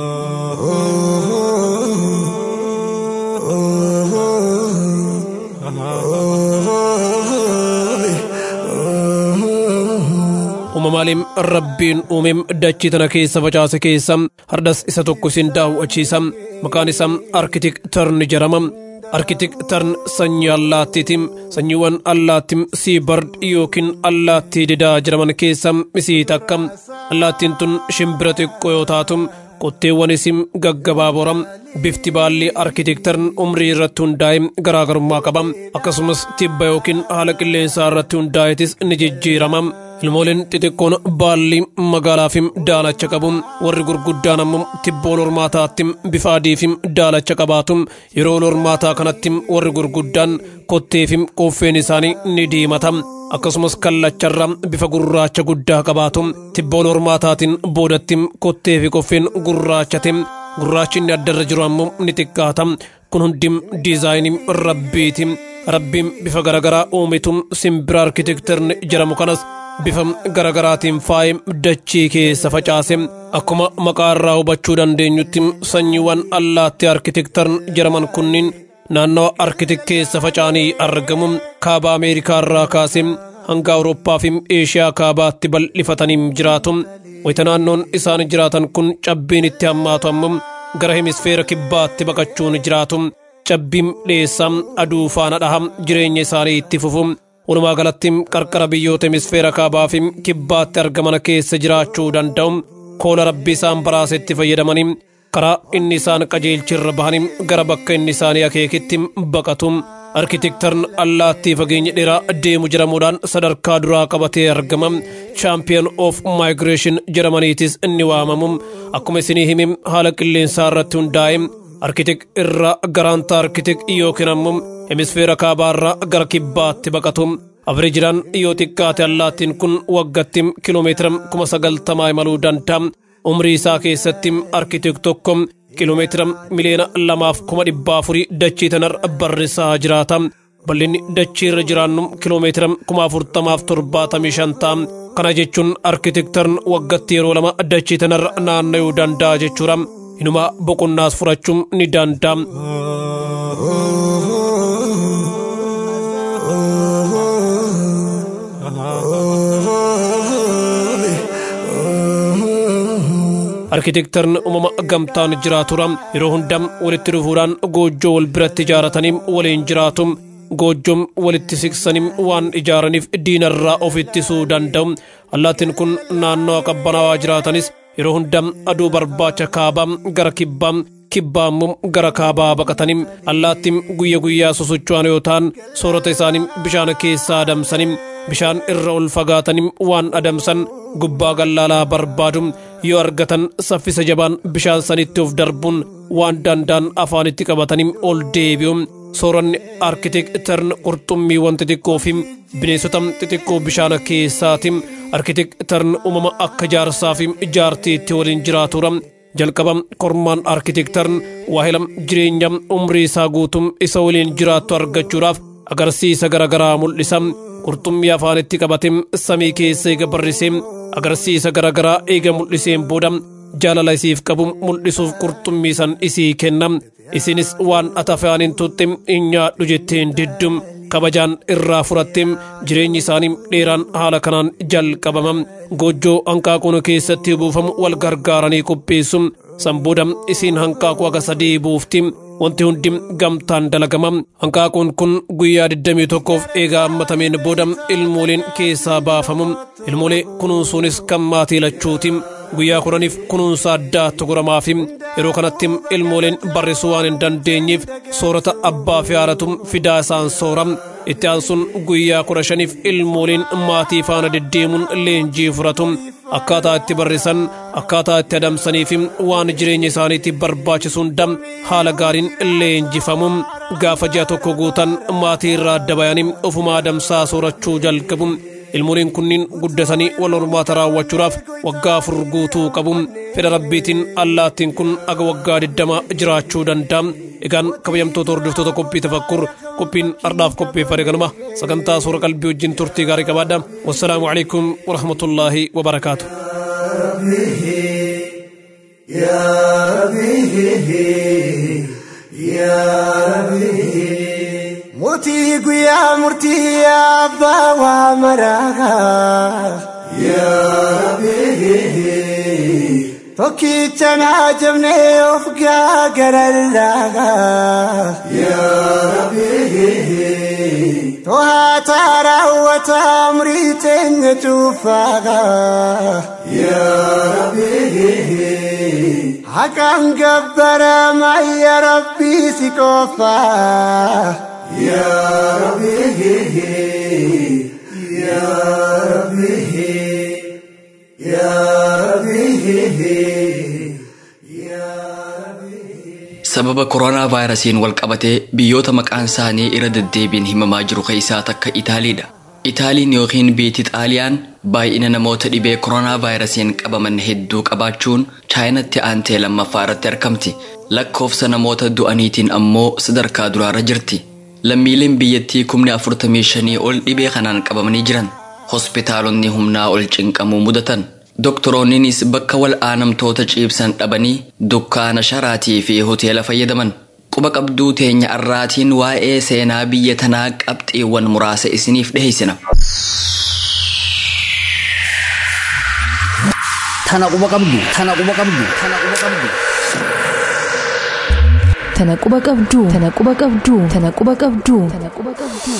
uumamaaleen rabbiin uumeem dachii tana keessa facaase keessa hardas isa tokko isin daawwachiisa maqaan isaa arkitektarni jedhama arkitektarn sanyii allaattiitiin sanyiiwwan allaattiin siibard yookiin allaattii didaa jedhaman keessa isii takka allaattiin tun shimbira xiqqoo yoo taatu qotteewwanis gaggabaaboora bifti baalli arkitektarn umrii irratti hundaa'e garaagarummaa qaba akkasumas tibba yookiin haala qilleensaa irratti hundaa'etis ni jijjiirama ilmooleen xixiqqoon baalli magaalaa fi daalacha qabu warri gurguddaan ammoo tibba ol hormaataatti bifa adii fi daalacha qabaatu yeroo ol hormaataa kanatti warri gurguddaan kottee fi qoffeen isaanii ni diimata akkasumas kallacharra bifa gurraacha guddaa qabaatu tibba ol hormaataatiin boodatti kottee fi qoffeen gurraachate gurraachi inni addarra jiru ammoo ni xiqqaata kun hundi diizaayinii rabbiiti rabbiin bifa garagaraa uumitu simbira arkitektarni jedhamu kanas bifa garagaraatiin faayee dachii keessa facaase akkuma maqaa irraa hubachuu dandeenyutti sanyiiwwan allaattii arkitektar jedhaman kunniin naannawa arkitek keessa faca'anii argamu kaaba ameerikaa irraa kaase hanga awurooppaa fi eeshiyaa kaabaatti bal'ifatanii jiraatu wayita naannoon isaan jiraatan kun cabbiin itti hammaatu ammoo gara hemisfeera kibbaatti baqachuun jiraatu cabbiin dhiyeessaa aduu faana dhaha jireenya isaanii itti fufu walumaa galatti qarqara biyyoota hemisfeera kaabaa fi kibbaatti argaman keessa jiraachuu danda'u koola rabbi isaan baraasetti fayyadamanii karaa inni isaan qajeelchirra bahanii gara bakka inni isaanii akeekitti baqatu arkitektarn allaattii fageenya dheeraa deemu jedhamuudhaan sadarkaa duraa qabatee argama chaampiyon of maayigireeshin jedhamaniitis inni waamamu akkuma isinii himi haala qilleensaa irratti hundaa'e arkitek irraa garaanta arkitek yookiin ammoo hemisfeera kaabaarraa gara kibbaatti baqatu avreejidhaan yoo xiqqaate allaattiin kun waggatti kiloomeetira kuma sagaltamaa imaluu danda'a umrii isaa keessatti arkitek tokko kiloomeetira miliyoona lamaaf kuma dhibbaa afurii dachii tanarra barrisaa jiraata bal'inni dachii irra jiraannu kiloomeetira kuma afurtamaaf torbaatamii shan ta'a kana jechuun arkitektarn waggatti yeroo lama dachii tanarra naanna'uu danda'a jechuudha inuma boqonnaas furachuun ni danda'a. arkitektarn uumama gamtaan jiraatura yeroo hunda walitti dhufuudhaan goojjoo wal biratti ijaaratanii waliin jiraatu goojjoon walitti siqsanii waan ijaaraniif diinarraa of ittisuu danda'u allaattiin kun naannoo qabbanaawaa jiraatanis yeroo hunda aduu barbaacha kaabaa gara kibbaa kibbaa immoo gara kaabaa baqatanii allaattiin guyya guyyaa sosocho'an yoo ta'an soorata isaanii bishaan keessaa adamsanii bishaan irra ol fagaatanii waan adamsan gubbaa gallaalaa barbaadu yoo argatan saffisa jabaan bishaan sanitti of darbuun waan danda'an afaanitti qabatanii ol deebi'u sooranni arkitektarn qurxummiiwwan xixiqqoo fi bineensota xixiqqoo bishaan keessaati arkitektarn uumama akka jaarsaa fi jaartiitti waliin jiraatudha jalqaba kormaan arkitektarn waahila jireenya umrii isaa guutuu isa waliin jiraattu argachuudhaaf agarsiisa garaagaraa mul'isa qurxummii afaanitti qabate samii keessa eega barrisee agarsiisa garaagaraa eega mul'iseen booda jaalala isiif qabu mul'isuuf qurxummii san isii kenna isinis waan ati afaaniin tutte hin nyaadhu jetteen diddum kabajaan irraa furatte jireenyi isaanii dheeraan haala kanaan jalqabama goojjoo hanqaaquun keessatti buufamu wal gargaaranii qopheessu san booda isiin hanqaaquu aga sadii buufti wanti hundi gamtaan dalagama hanqaaquun kun guyyaa 21f eegaa hammatameen booda ilmooleen keessaa baafamu ilmoolee kunuunsuunis kan maatii lachuuti guyyaa kudhaniif kunuunsa addaatti godhamaafi yeroo kanatti ilmooleen barrisuu waan hin dandeenyeef soorata abbaa fi haadhatu fidaa isaan soora itti aansuun guyyaa kudha shaniif ilmooleen maatii faana deddeemuun leenjii furatu akkaataa itti barrisan akkaataa itti adamsanii fi waan jireenya isaaniitti barbaachisu hunda haala gaariin leenjifamu gaafa ji'a tokko guutan maatii irraa adda bayanii ofuma adamsaa soorachuu jalqabu ilmooleen kunniin guddatanii wal hormaata raawwachuudhaaf waggaa afur guutuu qabu fedha rabbiitiin allaattiin kun aga waggaa digdama jiraachuu danda'a egaan kabajamtoota hordoftoota qophii tafakkur qophiin ardhaaf qopheeffame kanuma sagantaa suura qalbii wajjin turtii gaarii qabaadha wassalaamu alaikum warahmatullaahi wabarakaatu Mootii guyyaa murtii abbaa waa maraa. Yaa Rabbi tokkicha naa jabnee of gaagarallaagaa to'ataa raawwata umrii teenya cuufaagaa haqaan gabbarama ya rabbii si qofaa sababa koronaa vaayirasiin wal qabatee biyyoota maqaan isaanii irra deddeebiin himamaa jiru keessaa takka itaaliidha itaaliin yookiin biyyi xaaliyaan baay'ina namoota dhibee koronaa vaayirasiin qabaman hedduu qabaachuun chaayinatti aantee lammaffaa irratti argamti lakkoofsa namoota du'aniitiin ammoo sadarkaa duraarra jirti lammiileen biyyattii kumni afurtamii shanii ol dhibee kanaan qabamanii jiran hospitaalonni humnaa ol cinqamuu mudatan doktoroonninis bakka wal aanamtoota ciibsan dhabanii dukkaana sharaatii fi hoteela fayyadaman quba qabduu teenya arraatiin waa'ee seenaa biyya tanaa qabxiiwwan muraasa isiniif dhiheessina. Tana quba qabdu. Tana quba qabdu. Tana quba qabdu. Tana quba qabduu. Tana quba qabduu. Tana quba qabduu. Tana quba qabduu.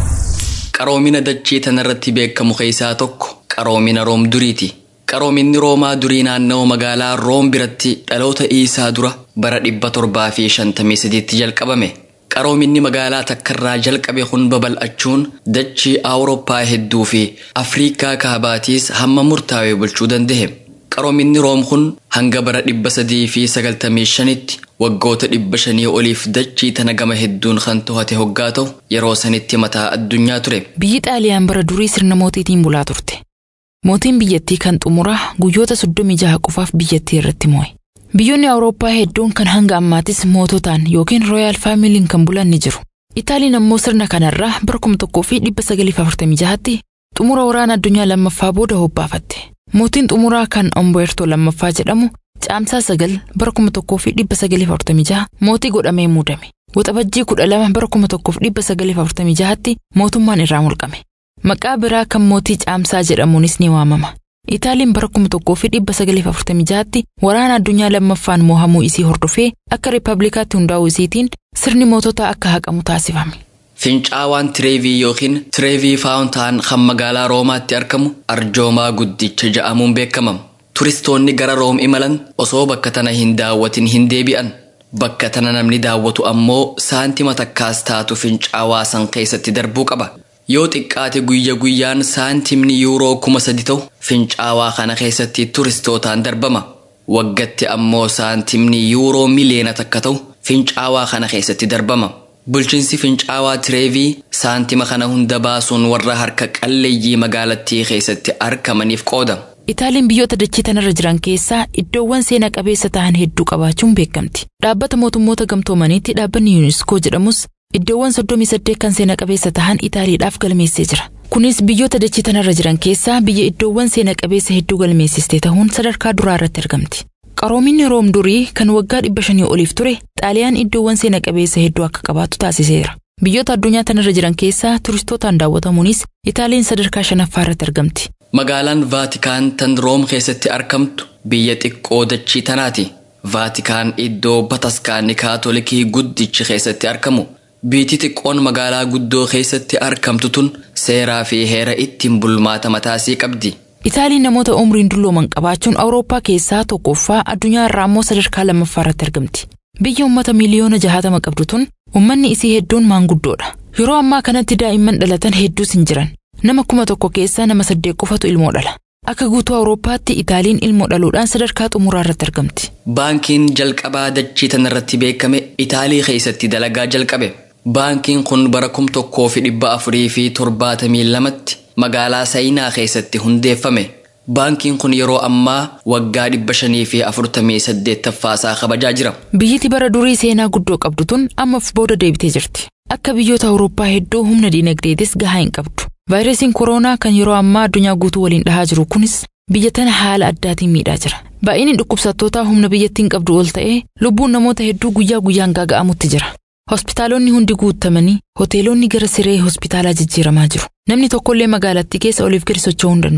Qaroomina dachee tanarratti beekamu keessaa tokko qaroomina room duriiti. Qaroominni roomaa durii naanna'oo magaalaa room biratti dhaloota iisaa dura bara dhibba torbaa fi shantamii sadiitti jalqabame. Qaroominni magaalaa takkarraa jalqabe kun babal'achuun dachii Awurooppaa hedduu fi Afriikaa kaabaatiis hamma murtaawee bulchuu danda'e. Qaroominni room kun hanga bara dhibba sadii fi sagaltamii shanitti waggoota dhibba shanii oliif dachii tana gama hedduun kan to'ate hoggaa ta'u yeroo sanitti mataa addunyaa ture. Biyyi Xaaliyaan bara durii sirna mootiitiin bulaa turte. Mootiin biyyattii kan xumuraa guyyoota soddomii jaha qofaaf biyyattii irratti mo'e. Biyyoonni Awurooppaa hedduun kan hanga ammaattis moototaan yookiin rooyaal faamiliin kan bulan ni jiru. Itaaliin ammoo sirna kanarraa bara kuma tokkoo fi dhibba sagaliif afurtamii jahatti xumura waraana addunyaa lammaffaa booda hobbaafatte. Mootiin xumuraa kan Omboertoo lammaffaa jedhamu caamsaa sagal bara kuma tokkoo fi dhibba sagaliif afurtamii jaha mootii godhamee muudame. Waxabajjii kudha lama bara kuma tokkoof dhibba sagaliif afurtamii jahatti mootummaan irraa mulqame. Maqaa biraa kan mootii caamsaa jedhamuunis ni waamama. Itaaliin bara kuma tokkoo fi dhibba sagaliif afurtamii jahatti waraana addunyaa lammaffaan mo'amuu isii hordofee akka riippablikaatti hundaa'uu isiitiin sirni moototaa akka haqamu taasifame. Fincaawaan Tireevii yookiin Tireevii Faawuntaan kan magaalaa Roomaatti argamu arjoomaa guddicha ja'amuun beekama. Turistoonni gara Room imalan osoo bakka tana hin daawwatin hin deebi'an. Bakka tana namni daawwatu ammoo saantima takkaas taatu fincaawaa san keessatti darbuu qaba. Yoo xiqqaate guyya guyyaan saantimni yuuroo kuma sadi ta'u fincaawaa kana keessatti turistootaan darbama. Waggatti ammoo saantimni yuuroo miliyoona takka ta'u fincaawaa kana keessatti darbama. Bulchiinsi fincaawaa Tireevii saantima kana hunda baasuun warra harka qalleeyyii magaalattii keessatti argamaniif qooda. Itaaliin biyyoota dachee tanarra jiran keessaa iddoowwan seena qabeessa ta'an hedduu qabaachuun beekamti. Dhaabbata mootummoota gamtoomaniitti dhaabbanni yuuniskoo jedhamus iddoowwan soddomii saddeet kan seena qabeessa ta'an Itaaliidhaaf galmeessee jira. Kunis biyyoota dachee tanarra jiran keessaa biyya iddoowwan seena qabeessa hedduu galmeessiste ta'uun sadarkaa duraa irratti argamti. Qaroominni Room durii kan waggaa dhibba shanii oliif ture Xaaliyaan iddoowwan seena qabeessa hedduu akka qabaattu taasiseera. Biyyoota addunyaa tanarra jiran keessaa turistootaan daawwatamuunis Itaaliin sadarkaa shanaffaa irratti argamti. Magaalaan Vaatikaan tan Room keessatti argamtu biyya xiqqoo dachii tanaati. Vaatikaan iddoo bataskaanni kaatolikii guddichi keessatti argamu. Biyyi xiqqoon magaalaa guddoo keessatti argamtu tun seeraa fi heera ittiin bulmaata mataasii qabdi. Itaaliin namoota umriin dullooman qabaachuun Awurooppaa keessaa tokkoffaa addunyaa irraa immoo sadarkaa lammaffaa irratti argamti. Biyya uummata miliyoona jahatama qabdu tun uummanni isii hedduun maanguddoodha. Yeroo ammaa kanatti daa'imman dhalatan hedduus hin jiran. Nama kuma tokko keessaa nama saddeet qofatu ilmoo dhala. Akka guutuu Awurooppaatti Itaaliin ilmoo dhaluudhaan sadarkaa xumuraa irratti argamti. Baankiin jalqabaa dachii tanarratti beekame Itaalii keessatti dalagaa jalqabe. Baankiin kun bara kum tokkoo fi dhibba afurii fi torbaatamii lamatti magaalaa Sayinaa keessatti hundeeffame. Baankiin kun yeroo ammaa waggaa dhibba shanii fi afurtamii saddeettaffaasaa kabajaa jira. Biyyiti bara durii seenaa guddoo qabdu tun ammaaf booda deebitee jirti. Akka biyyoota Awurooppaa hedduu humna diinagdeetis gahaa hin qabdu. Vaayirasiin kooroonaa kan yeroo ammaa addunyaa guutuu waliin dhahaa jiru kunis biyya tana haala addaatiin miidhaa jira. Baay'inni dhukkubsattootaa humna biyyattiin qabdu ol ta'ee lubbuun namoota hedduu guyyaa guyyaan gaaga'amutti jira. Hospitaalonni hundi guutamanii hoteelonni gara siree hospitaalaa jijjiiramaa jiru. Namni tokkollee magaalattii keessa oliif gadi socho'uu hin danda'u.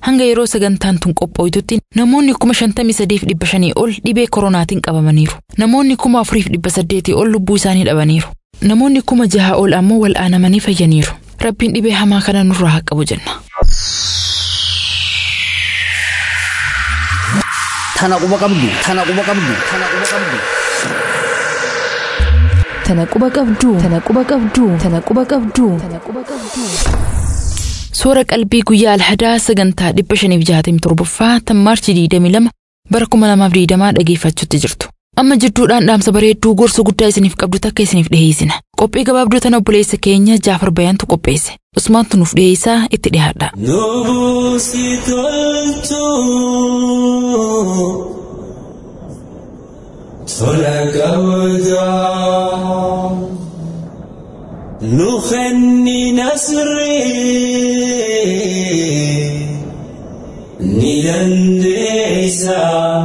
Hanga yeroo sagantaan tun qophooytutti namoonni kuma shantamii sadiif dhibba shanii ol dhibee koronaatiin qabamaniiru. Namoonni kuma afuriif dhibba saddeetii ol lubbuu isaanii dhabaniiru. Namoonni kuma jaha ol ammoo wal'aanamanii fayyaniiru. Rabbiin dhibee hamaa kana nurraa haa qabu jenna. Tana quba qabdu. Tana quba qabdu. Tana quba qabdu. Tana quba qabdu. Tana quba qabdu. Tana quba qabdu. Tana quba qabdu. Soora qalbii guyyaa alhadaa sagantaa dhibba shaniif jaatamii torbaffaa tan maarchi diidamii lama bara kuma lamaaf diidamaa dhageeffachuutti jirtu. Amma jidduudhaan dhaamsa bareedduu gorsa guddaa isiniif qabdu takka isiniif dhiheessina. Qophii gabaabduu tana obboleessa keenya Jaafar Bayaantu qopheesse. Usmaantu nuuf dhiheessaa itti dhiyaadha. Nubuusi toltu tola qabdaa nu kenni nasrii ni dandeessa.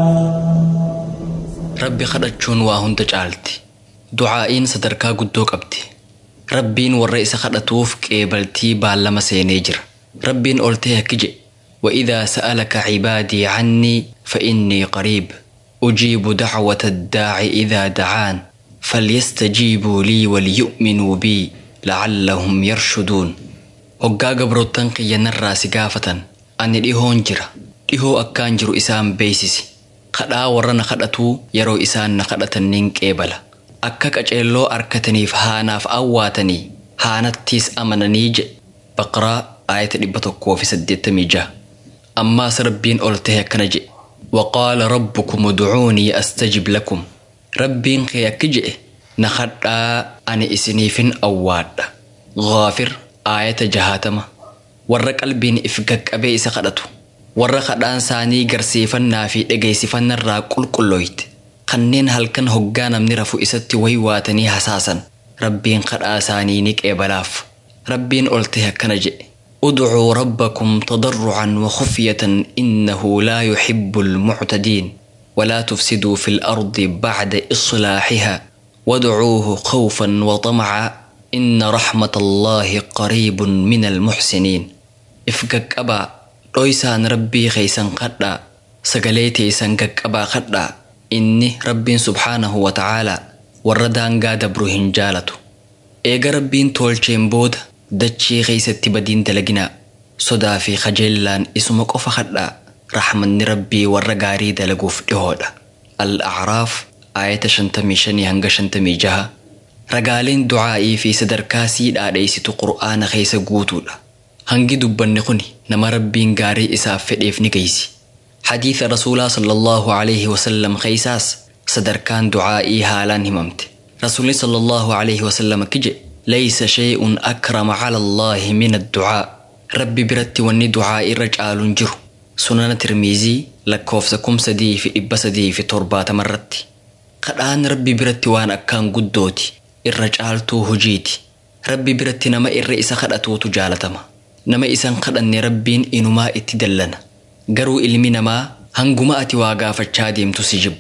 Rabbi kadhachuun waa hunda caalti. Ducaa'iin sadarkaa guddoo qabdi. Rabbiin warra isa kadhatuuf qeebaltii baallama seenee jira. Rabbiin oltee akki jedhe. وإذا سألك عبادي عني فإني قريب أجيب دعوة الداع إذا دعان فليستجيبوا لي وليؤمنوا بي لعلهم يرشدون hoggaa gabroottan qiyyanarraa si gaafatan ani dhihoon jira dhihoo akkaan jiru isaan beeysisi kadhaa warra na kadhatuu yeroo isaan na kadhatan nin qeebala akka qaceelloo arkataniif haanaaf awwaatanii haanattiis amananii jedhe baqraa aayata dhibba tokkoo fi saddeettamii jaha ammaas rabbiin ol tahe akkana jedhe waqaala rabbukum udcuunii astajib lakum rabbiin kee akki jedhe na kadhaa ani isiniifin awwaadha gaafir aayata jahaatama warra qalbiin if gaqqabee isa kadhatu warra kadhaan isaanii garsiifannaa fi dhageessifannarraa qulqullooyte kanneen halkan hoggaa namni rafu isatti waywaatanii hasaasan rabbiin kadhaa isaanii ni qeebalaaf rabbiin ol tahe akkana jedhe ادعوا ربكم تضرعا وخفية إنه لا يحب المعتدين ولا تفسدوا في الأرض بعد إصلاحها وادعوه خوفا وطمعا إن رحمة الله قريب من المحسنين إفقك أبا رويسان ربي خيسان قدا سقليتي سنقك أبا قدا إني ربي سبحانه وتعالى وردان قاد بروهن جالته إيقا ربين تولشين بود dachii keeysatti badiin dalaginaa sodaa fi kajeellaan isuma qofa kadhaa raxmanni rabbii warra gaarii dalaguuf dhihoodha al-acraaf aayata 55 hanga 56 ragaaleen ducaa'ii fi sadarkaa sii dhaadheeysitu qur'aana keeysa guutuudha hangi dubbanni kuni nama rabbiin gaarii isaaf fedheef ni geeysi xadiisa rasuulaa sallallahu alaihi wasallam keeysaas sadarkaan ducaa'ii haalaan himamte rasuulli sallallahu alaihi wasallam akki jedhe ليس شيء أكرم على الله من الدعاء ربي برتي وني دعاء الرجال جرو سنن ترميزي لكوفسكم سدي في إبا سدي في تربات مرتي قدان ربي برتي وان أكان قدوتي الرجال تو هجيتي ربي برتي نما الرئيس خدأتو تجالتما نما إسان قدن ربين إنما اتدلنا قروا إلمي نما هنقما أتي واقا فچاديم تسجب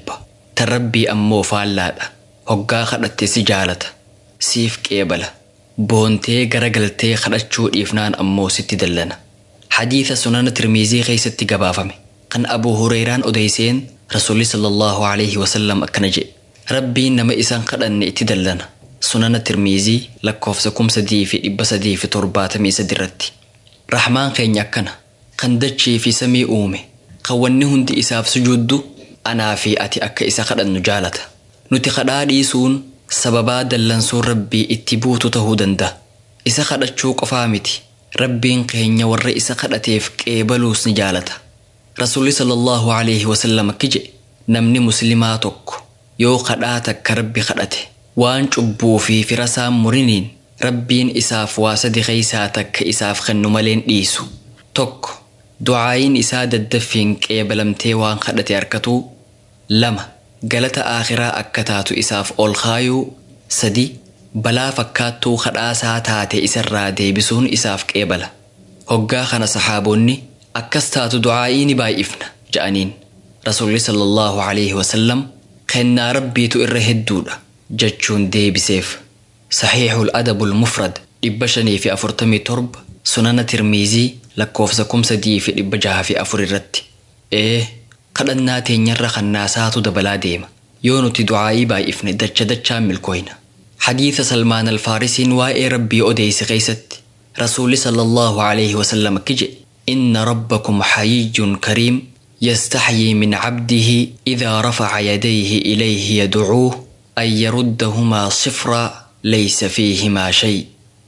تربي أمو فالادا هقا خدأتي سجالة سيف قيبله boontee garagaltee kadhachuu dhiifnaan ammoo sitti dallana xadiisa sunana tirmiizii keeysatti gabaafame kan abuu hureyraan odeyseen rasuulli sallallahu alaihi wasallam akkana jedhe rabbiin nama isan kadhanne itti dallana sunana tirmiizii lakkoofsa kum sadii fi dhibba sadii fi torbaatamii sadi irratti raxmaan keenya akkana kan dachii fi samii uume kan wanni hundi isaaf sujuuddu anaa fi ati akka isa kadhannu jaalata nuti kadhaa dhiisuun sababaa dallansuun rabbii itti buutu tahuu danda'a. Isa kadhachuu qofaa miti. Rabbiin keenya warra isa kadhateef qeebaluus ni jaalata. Rasuulli sallallahu alaihi wasallam akki jedhe namni muslimaa tokko yoo kadhaa takka rabbi kadhate waan cubbuu fi firasaan muriniin rabbiin isaaf waa sadi keeysaa takka isaaf kennu maleen dhiisu. Tokko ducaayin isaa daddaffiin qeebalamtee waan kadhate harkatuu lama galata aakhiraa akka taatu isaaf ol kaayuu sadi balaa fakkaattuu kadhaasaa taate isarraa deebisuun isaaf qeebala hoggaa kana saxaaboonni akkas taatu ducaa'ii ni baay'ifna ja'aniin rasuulli sallallahu alaihi wasallam kennaa rabbiitu irra hedduudha jechuun deebiseef saxiixul adabul mufrad dhibba shanii fi afurtamii torba sunana tirmiizii lakkoofsa kum sadii fi dhibba jaha fi afur irratti ee kadhannaa teenyarra kannaasaatu dabalaa deema yoo nuti du'aa'ii baay'ifne dacha dachaan milkooyna hadiisa salmaan alfaarisiin waa'ee rabbii odeeyse keeysatti rasuulli sallallahu alaihi wasallam akki jedhe inna rabbakum hayiyyun kariim يستحيي من عبده إذا رفع يديه إليه يدعوه أن يردهما صفرا ليس فيهما شيء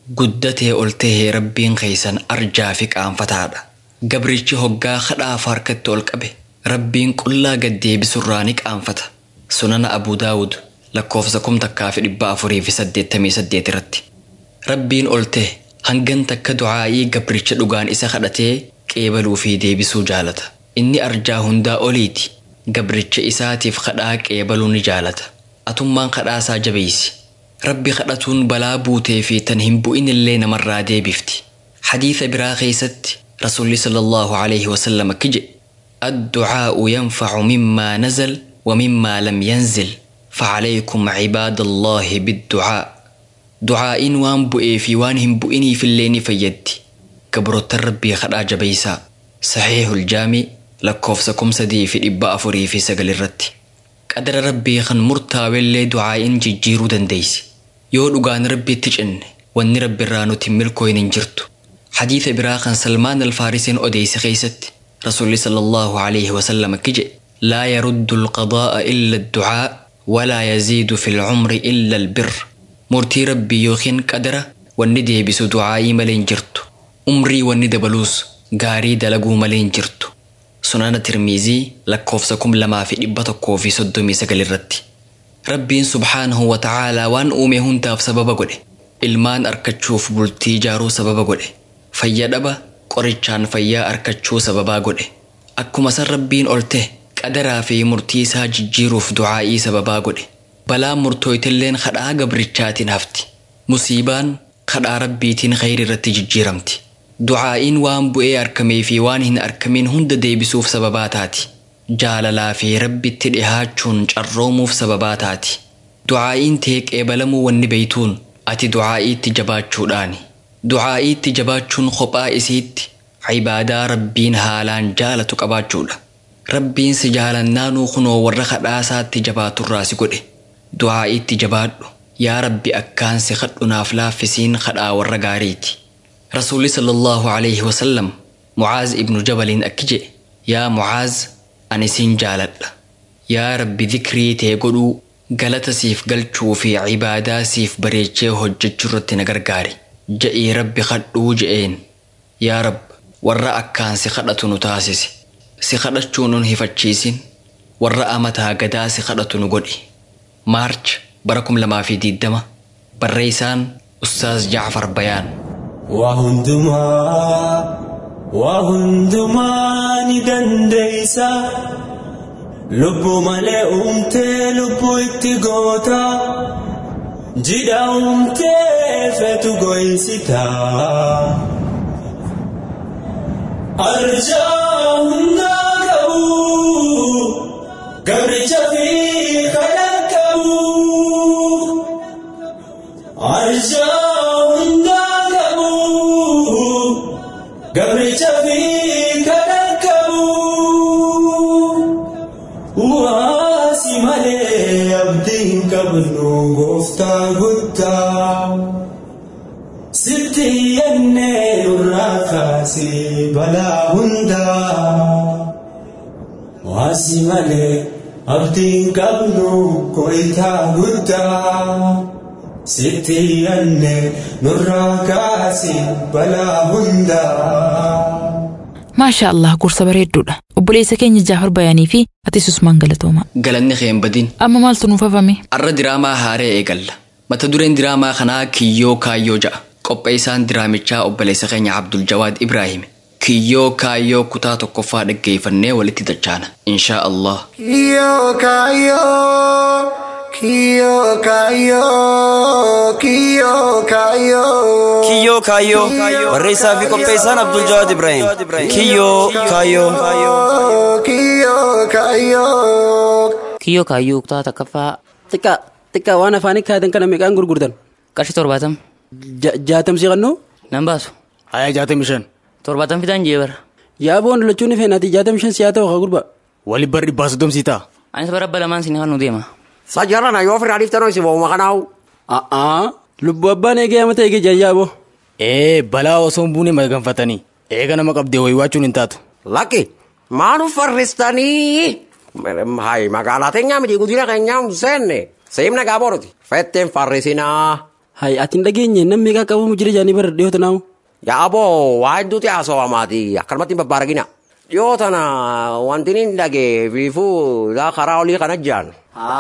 قدته قلته ربين خيسا أرجى فيك أن فتادا قبريتش هقا خدا فاركت القبه ربين كلا قدي بسرانك أنفتا سنن أبو داود لكوفزكم تكافي إبا أفري في سديت تمي سديت رتي ربين قلته هنگن تك دعائي قبريتش لغان إسا خدته قيبلو في دي بسو جالتا inni arjaa hundaa oliiti gabricha isaatiif kadhaa qeebaluu ni jaalata atummaan kadhaasaa jabeeysi rabbi kadhatuun balaa buutee fi tan hin bu'in illee namarraa deebifti hadiisa biraa keeysatti rasuulli sallallahu alaihi wasallam akki jedhe الدعاء ينفع مما نزل ومما لم ينزل فعليكم عباد الله بالدعاء دعاء وان بؤي في وان هم بؤني في الليل فيدي كبرت ربي خدا جبيسا صحيح الجامع lakkoofsa kum sadii fi dhibba afurii fi sagal irratti qadara rabbii kan murtaawellee du'aa'iin jijjiiruu dandeeysi yoo dhugaan rabbiitti cinne wanni rabbiirraa nuti milkooyin hin jirtu hadiisa biraa kan salmaan alfaarisiin odeeyse keeysatti rasuulli sallallahu alaihi wasallam akki jedhe laa yaruddu alqadaa'a illa adducaa walaa yaziidu fi lcumri illa albir murtii rabbii yookiin qadara wanni deebisu du'aa'ii malee hin jirtu umrii wanni dabaluus gaarii dalaguu malee hin jirtu sunana tirmiizii lakkoofsa kum lamaa fi dhibba tokkoo fi soddomii sagal irratti rabbiin subhaanahu wa ta'aalaa waan uume hundaaf sababa godhe ilmaan arkachuuf bultii ijaaruu sababa godhe fayya dhaba qorichaan fayyaa arkachuu sababaa godhe akkuma san rabbiin olte qadaraa fi murtii isaa jijjiiruuf du'aa'ii sababaa godhe balaan murtooytilleen kadhaa gabrichaatiin hafti musiibaan kadhaa rabbiitiin khayri irratti jijjiiramti du'aa'iin waan bu'ee argamee fi waan hin argamin hunda deebisuuf sababaa taati jaalalaa fi rabbitti dhihaachuun carroomuuf sababaa taati du'aa'iin tee qeebalamuu wanni beeytuun ati du'aa'iitti jabaachuudhaani du'aa'iitti jabaachuun kophaa isiitti cibaadaa rabbiin haalaan jaalatu qabaachuudha rabbiin si jaalannaanuu kunoo warra kadhaasaatti jabaaturraa si godhe du'aa'iitti jabaadhu yaa rabbi akkaan si kadhunaaf laaffisiin kadhaa warra gaariiti رسول صلى الله عليه وسلم معاذ ابن جبل أكجي يا معاذ أني سين جالد يا رب ذكري تيقلو قلت سيف قلتشو في عبادة سيف بريتشي هجج جرت نقرقاري جئي رب خدو جئين يا رب ورا أكان سخدت نتاسس سخدت شونون هفتشيسين ورا أمتها قدا سخدت نقولي مارش بركم لما في دي الدم بريسان أستاذ جعفر بيان waa hundumaa waa hundumaa ni dandeeysa lubbuu malee uumtee lubbuu itti goota jidha uumtee feetu goysita arjaa hundaa qabu gabricha fi kadhaa qabu arjaa hundaa qabu gabricha fi kadhaa qabu waasi malee abdiin qabnu gooftaa guddaa sitti yennee nurraa kaasee balaa hundaa waasi malee abdiin qabnu gooftaa guddaa sitti yennee nurraa kaasee balaa hundaa. maasha allah gorsa bareedduudha obboleessa keenya jaafar bayaanii fi atis usmaan galatooma galanni keen badin amma maaltu nuuf hafame arra diraamaa haaree eegalla mata dureen diraamaa kanaa kiyyoo kaayyoo ja'a qopheessaan diraamichaa obboleessa keenya abdul jawaad ibraahim kiyyoo kaayyoo kutaa tokkoffaa dhaggeeffannee walitti dachaana inshaa allah Kiyo kayo, kiyo kayo, kiyo kayo. Kiyyoo kaayyoo barreessaa fi qopheessaan Abdul Jawaad Ibrahim. Kiyyoo kaayyoo. Kiyo kayo. Kiyyoo kaayyoo kutaa takkaffaa Xiqqaa xiqqaa waan afaanii kaayatan kana meeqaan gurgurtan? qarshii torbaatam Ja- Jaatamsi qannoo? nan baasu. Hayaa jaatamii shan. Torbaatan fitaan jee bara. Yaaboon lachuun ifeen ati jaatam shan siyaa ta'u haa gurba. Wali bar dhibbaa soddomsii ta'a. Anis bara abba lamaan sin nu deema. Sajjarana yoo ofirraa dhiiftan ho'i sibooma kanaawu. A'aa lubbuu abbaan eegee amata eegee jayyaaboo. Ee balaa osoo hin buune maganfatanii eega nama qabdee wayiwaachuun hin taatu. Lakki maanu farristanii. Hayi magaalaa teenyaa miti guddina keenyaa hin seenne. Seemna gaabooroti. Fetteen farrisinaa. Hayi ati hin dhageenye namni meeqa qabamu jira jaanii bara dhiyoota naamu. Yaaboo waa hedduuti haasawamaati akkanumatti hin babbaaragina. Dhiyoo tana wanti inni dhagee fiifuu karaa olii kana jaan.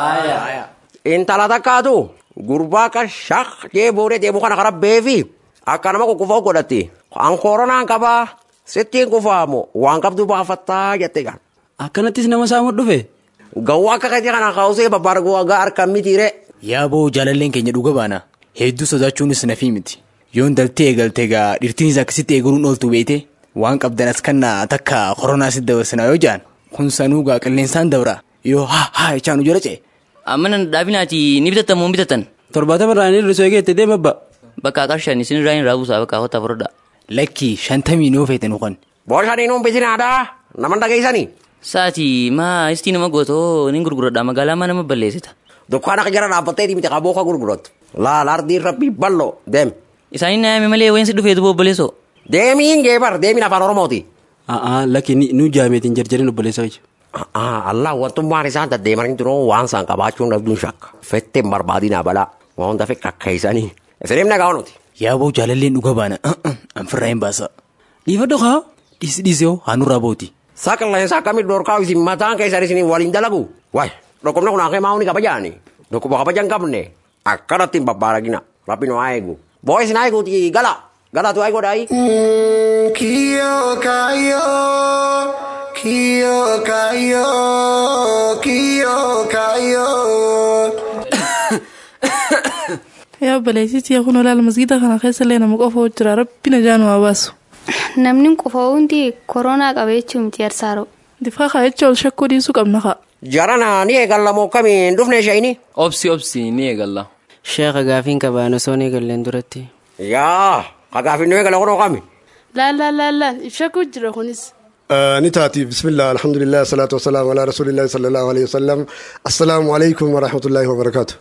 Intala takkaatu gurbaa akka shaq jee boodee deemu kana kara beefi akka nama kukkufaa godhatti. An koronaan qabaa sittiin kufaamu waan qabdu baafattaa jette gaan. Akkanattis nama saamu dhufe. Gawwaa akka kati kana kaawusee babbaargoo agaa harkaan mitiire. Yaaboo jaalalleen keenya dhuga baana. Hedduu sodaachuunis nafii miti. Yoon daltee eegalte gaa dhirtiinis akkasitti eegaluun ooltu beete waan qabdan as kannaa takka koronaa si dabarsina yoo jaan kun sanuu gaa qilleensaan dabra yoo haa haa jechaanu jala ce'e. Amma nan dhaabinaati ni bitattan moo hin bitattan? Torbaatama irraa inni risoo eegee itti deema abba. Bakka qarshan isin irraa hin raabuusaa bakka hotta furda. Lakki shantamii noo feeten ukan. Boosanii nuun bitinaadhaa nama dhageessanii. Saati maa istii nama gootoo ni gurguradha magaalaa maa nama balleessita. Dukkaana jara dhaabbatteeti miti qaboo ka gurgurattu. Laal ardiin rabbii bal'oo deem. Isaanin naayame malee wayin si dhufee duboo obboleessoo. Deemiin geebar deemiin afaan oromooti. A'aa lakki nu jaameetiin jarjarin obboleessa wajji. Allah wantummaan isaan deddeemanii turuu waan isaan qabaachuun dhabduun shakka. Fetteen barbaadinaa balaa waan hunda fekka akkeessanii. Isiniif nagaa nuti. Yaaboo jaalalleen dhuga baana anfirraa hin baasa. Dhiifa dhokaa. Dhiisi dhiisee haanurraa booti. Saqalleen akkamit dorkaa isin mataan keessan isin waliin dalagu. Waay dhukkubni kun akka maa'uuni kabajaani. Dhukkuba kabaja hin qabne akkanatti hin babbaaragina. Rabbi nu haa eegu. Boo isin haa eeguuti gala. Gala tu haa eegodhaayi. Kiyo kayo, kiyo kayo, kiyo kayo. Yaa obboleessitti yaa kun olaal masgiida kana keessa illee nama qofa jira rabbi na jaanu haa baasu. Namni qofa hundi koronaa qaba jechuun miti yarsaaro. Difaa kaa jecha ol shakkuu dhiisuu qabna kaa. Jarana ni eegalla moo kamiin dhufne ishayini? Obsi obsi ni eegalla. Sheekha gaafiin qabaan osoo ni eegalleen duratti. Yaa ka gaafiin nu eegalla kunoo kami? Laal laal laal laal shakkuu jira kunis. ni taati bismillah alhamdulillah salatu wasalaamu ala rasulillahi sallallahu alaihi wasallam assalaamu alaikum warahmatullahi wabarakaatu.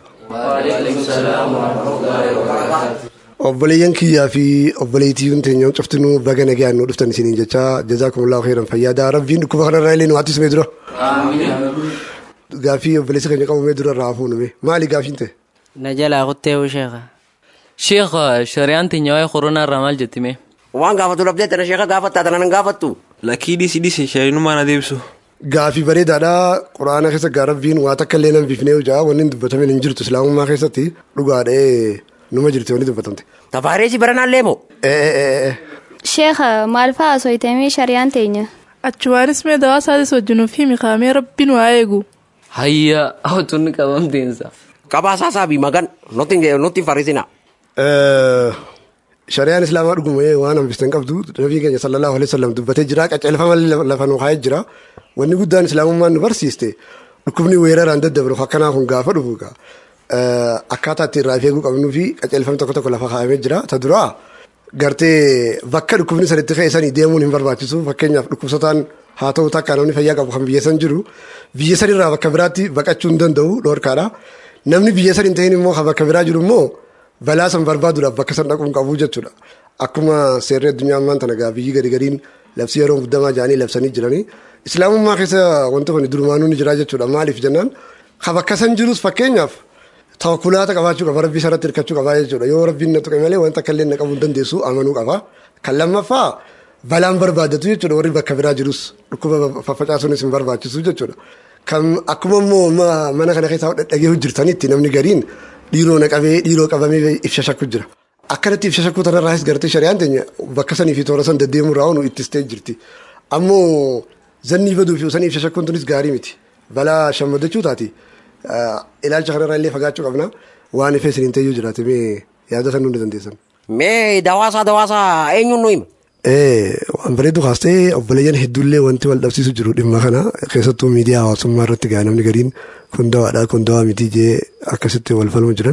obboleeyyan kiyyaa fi obboleettiiwwan teenya cuftinuu baga nagaan nu dhuftan isiniin jecha jazaakumullahu khairan fayyaada rabbiin dhukkuba kanarraa illee nu hattisumee dura. Gaafii obboleessa keenya qabamee dura irraa hafuu nume maali gaafiin ta'e? Na jalaa kuttee sheekha. Sheekha shari'aan teenya waa'ee koronaa irraa maal jettime? Waan gaafatu dhabdee tana sheeka gaafattaa tana nan gaafattu. Lakkii dhisi dhisi shari'inummaa na deebisu. Gaafii bareedaadha quraana keessa gaa rabbiin waa takka illee nan bifnee hojaa wanni hin dubbatame hin jirtu islaamummaa keessatti dhugaadhee numa jirti wanni dubbatamte. Tafaareesi baranaallee moo? Sheekha maal fa'aa soyitamee shari'aan teenya? Achuwaanis mee dawaa isaatis wajjinuuf himi kaamee rabbiin waa eegu. Hayya hawwatunni qabamteensa. Qabaasaa saabii magan nutti hin farrisina. Shari'aan islaamaa dhuguma waan hambisten qabdu nabii keenya sallallahu alaihi wasallam dubbatee jira qaceelfama lafa nu kaa'ee jira wanni guddaan islaamummaan nu barsiiste dhukkubni weeraraan daddabru akkanaa kun gaafa dhufu akkaataa ittiin irraa eeguu qabnuu fi qaceelfamni tokko tokko lafa kaa'amee jira ta duraa gartee bakka dhukkubni sanitti fe'isanii deemuun hin barbaachisu fakkeenyaaf dhukkubsataan haa ta'u takka namni fayyaa qabu kan biyya san jiru biyya sanirraa bakka biraatti baqachuu hin danda'u dhoorkaadha namni biyya san hin ta'in immoo kan bakka biraa jiru immoo balaa san barbaaduudhaaf bakka san dhaquun qabu jechuudha. Akkuma seerri addunyaa ammaan tana gaa biyyi gadi gadiin labsii yeroo guddamaa jedhanii labsanii jiranii islaamummaa keessa wanti kun durumaanuu ni jira jechuudha maaliif jennaan kan bakka san jirus fakkeenyaaf tawakkulaata qabaachuu qaba rabbii sarratti hirkachuu qaba jechuudha yoo rabbiin na tuqe malee wanta akka illee na qabuu hin dandeessu amanuu qaba kan lammaffaa balaan barbaadatu jechuudha warri bakka biraa jirus dhukkuba faffacaasuunis hin barbaachisu jechuudha. Kan akkuma immoo mana kana keessaa dhagee hojjetanitti namni gariin dhiiroo naqabee dhiiroo qabamee ibsa shakku jira. Akkanatti ibsa shakkuu tanarraas gartee shari'aan teenya bakka sanii fi toora san deddeemuu irraa nu ittistee jirti. Ammoo zannii baduu fi sanii ibsa shakkuun tunis gaarii miti. Balaa shammadachuu taati. Ilaalcha kanarraa illee fagaachuu qabna. Waan ifee isiniin ta'eyyuu jiraate mee yaada san hundi dandeessan. Mee dawaasaa dawaasaa eenyuun nu hima? Waan bareedu kaastee obboleeyyan hedduullee wanti wal dhabsiisu jiru dhimma kana keessattuu miidiyaa hawaasummaa irratti gaa namni gariin kun dawaadha kun dawaa miti jee akkasitti wal falmu jiran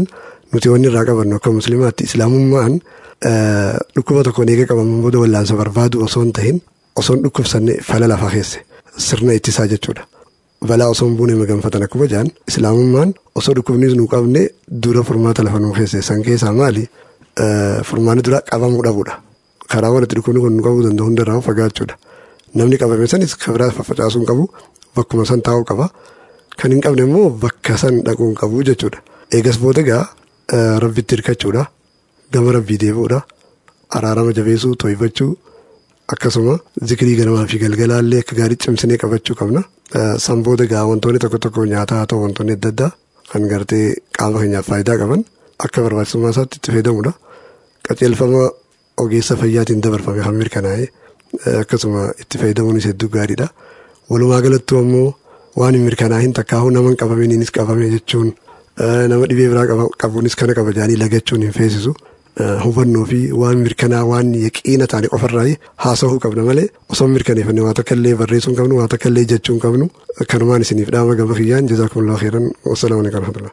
nuti wanni irraa qabannu akka musliimaatti islaamummaan dhukkuba tokkoon eega qabaman booda wallaansa barbaadu osoo hin tahin osoo hin dhukkubsanne fala lafaa keesse sirna ittisaa jechuudha. Balaa osoo hin buune maganfatan akkuma jaan islaamummaan osoo dhukkubnis nu qabne dura furmaata lafa nuu keesse san keessaa maali furmaanni dura qabamuu dhabuudha. Karaa walitti dhukkubni kun nu qabuu danda'u hundarraa fagaachuudha. Namni qabame sanis kabiraa faffacaasuu hin qabu bakkuma san taa'uu qaba. Kan hin qabne immoo bakka san dhaquu hin qabu jechuudha. Eegas booda egaa rabbitti hirkachuudha. Gama rabbii deebi'uudha. Araarama jabeessuu to'ifachuu akkasuma zikirii ganamaa fi galgalaallee akka gaarii cimsinee qabachuu qabna. San booda egaa wantoonni tokko tokko nyaataa haa ta'u wantoonni adda addaa kan gartee qaama keenyaaf faayidaa qaban akka barbaachisummaa isaatti itti fayyadamuudha. Qajeelfama ogeessa fayyaatiin dabarfame kan mirkanaa'e akkasuma itti fayyadamuunis hedduu gaariidha. Walumaa galatti ammoo waan hin mirkanaa'in takkaahuu nama hin qabaminiinis qabame jechuun nama dhibee biraa qabuunis kana qaba jedhanii lagachuun hin feesisu. hubannoo fi waan mirkanaa waan yaqiina taane qofarraa haasa'uu qabna malee osoo mirkaneeffanne waa takka illee barreessuu hin qabnu waa takka illee jechuu hin qabnu kanumaan isiniif dhaama gama kiyyaan jazaakumullahu khairan wasalaamu alaikum warahmatullah.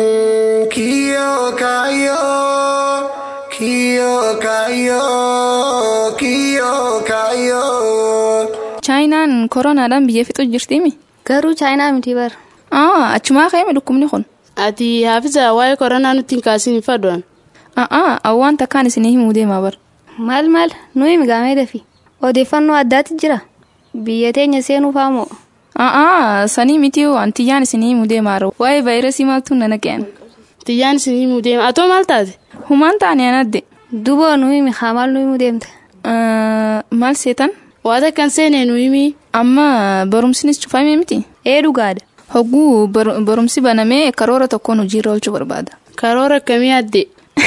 Kiyo kayo kiyo kayo kiyo kayo. Chaayinaan koronaadhaan biyya fixu jirtimi. Garuu chaayinaa miti bar. Aa achumaa ka'eeme dhukkubni kun. Ati haafisa waa'ee koronaa nutti hin kaasin hin fadhuan. A'aa awwaan takkaan isinii himuu deemaa bar. Maal maal nuyi migaamee dafi. Odeeffannoo addaatti jira. Biyya teenya seenuu faamoo. A'aa sanii miti antiyyaan isinii himuu deemaa waa'ee vaayirasii maaltu nana qe'an. Tiyyaan isinii himuu deema atoo maal taate. Humaan taane anadde. Duboo nuyi mihaa maal nuyi himuu deemte. Maal seetan. Waa takkan seenee nuyi himii. Amma barumsinis cufamee miti. Ee dhugaadha. Hogguu barumsi banamee karoora tokkoon hojiirra oolchuu barbaada. Karoora akkamii adde.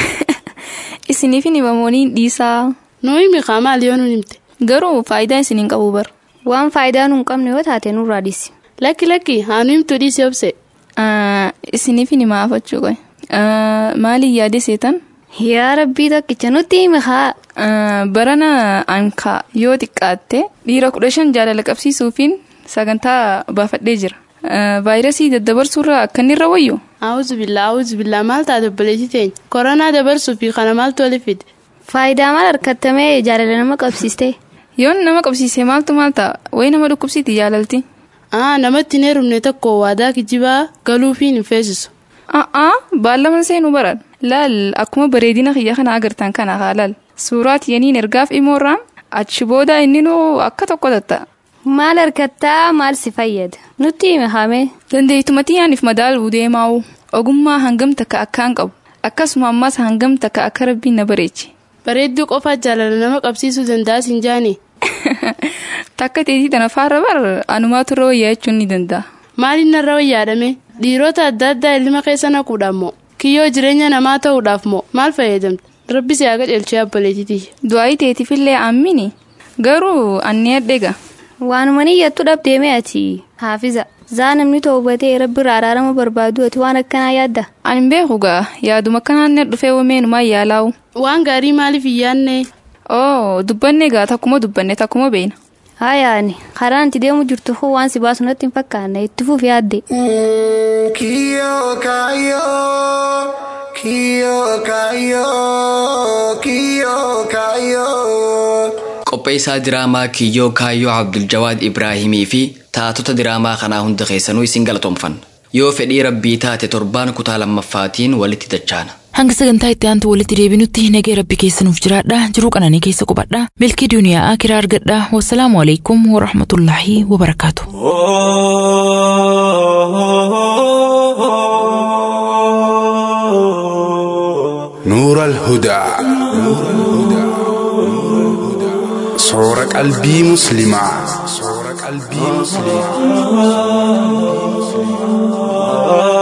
Isiniif hin himamooniin dhiisaa. Nuyi mihaa maal yoo nu himte. Garuu faayidaa isiniin qabu bar. Waan faayidaa nu hin qabne yoo taate nurraa dhiisi. Lakki lakki haa nu himtu dhiisi obse. Isiniif hin himaa afachuu qoy. Maaliin yaade seetan? Yaa rabbii tokkicha nutti himi haa. Barana ankaa yoo xiqqaatte dhiira kudha shan jaalala qabsiisuufiin sagantaa baafadhee jira. Vaayirasii daddabarsuurraa akka inni irra wayyu. Awuzu billaa awuzu billaa maal taate obboleessi teenya koronaa dabarsuu fi kana maaltu wali fide. Faayidaa maal harkattamee jaalala nama qabsiiste. Yoon nama qabsiise maaltu maal ta'a wayi nama dhukkubsiiti jaalalti. Aa namatti hin heerumne tokko waadaa kijibaa galuufiin hin feesisu. Aa baallama seenuu baran laal akkuma bareedina kiyya kana agartan kana haa laal suuraa tiyaniin ergaaf imoorraan achi booda inni nuu akka tokko tatta'a. Maal harkattaa maal si fayyada nutti hime hame. Dandeettumatti yaaniif madaaluu deemaa'u ogummaa hangam takka akkaan qabu akkasuma ammas hangam takka akka rabbiin na bareeche. Bareedduu qofaa jaalala nama qabsiisuu danda'a siin jaani. Takka teetii tana faarra bar anumaatu irra wayyaa jechuun ni danda'a. Maaliin narra wayyaadhame dhiirota adda addaa ilma keessa naquudhaaf moo kiyyoo jireenya namaa ta'uudhaaf moo maal fayyadamte rabbi si haa qajeelchee abboleetitii. Du'aayi teetiifillee ammini garuu anni adheega. Waanuma niyyattu dhabdeeme ati haafiza. Zaa namni toobatee rabbi irraa araarama barbaadu ati waan akkanaa yaadda. Ani beeku gaa yaaduma akkanaan na dhufee wameenumaa yaalaa'u. Waan gaarii maaliif hin yaadne? Oo dubbanne gaa takkuma dubbanne takkuma beena. Hayaani karaan itti deemu jirtu hoo waan si baasu natti hin fakkaanne itti fuuf yaadde. Kiyyoo kaayyoo kiyyoo kaayyoo kiyyoo kaayyoo. Qopheessaa diraamaa Kiyyoo Kaayyoo Abduljawaad Ibraahimii fi taatota diraamaa kanaa hunda keessanuu isin galatoomfanna. Yoo fedhii rabbii taate torbaan kutaa lammaffaatiin walitti dachaana. Hanga sagantaa itti aantu walitti deebinutti nagee rabbi keessanuuf jiraadha jiruu qananii keessa qubadha milkii duniyaa kiraa argadha wassalaamu alaikum warahmatullaahi wabarakaatu. نور الهدى صور قلبي مسلمة صور قلبي مسلمة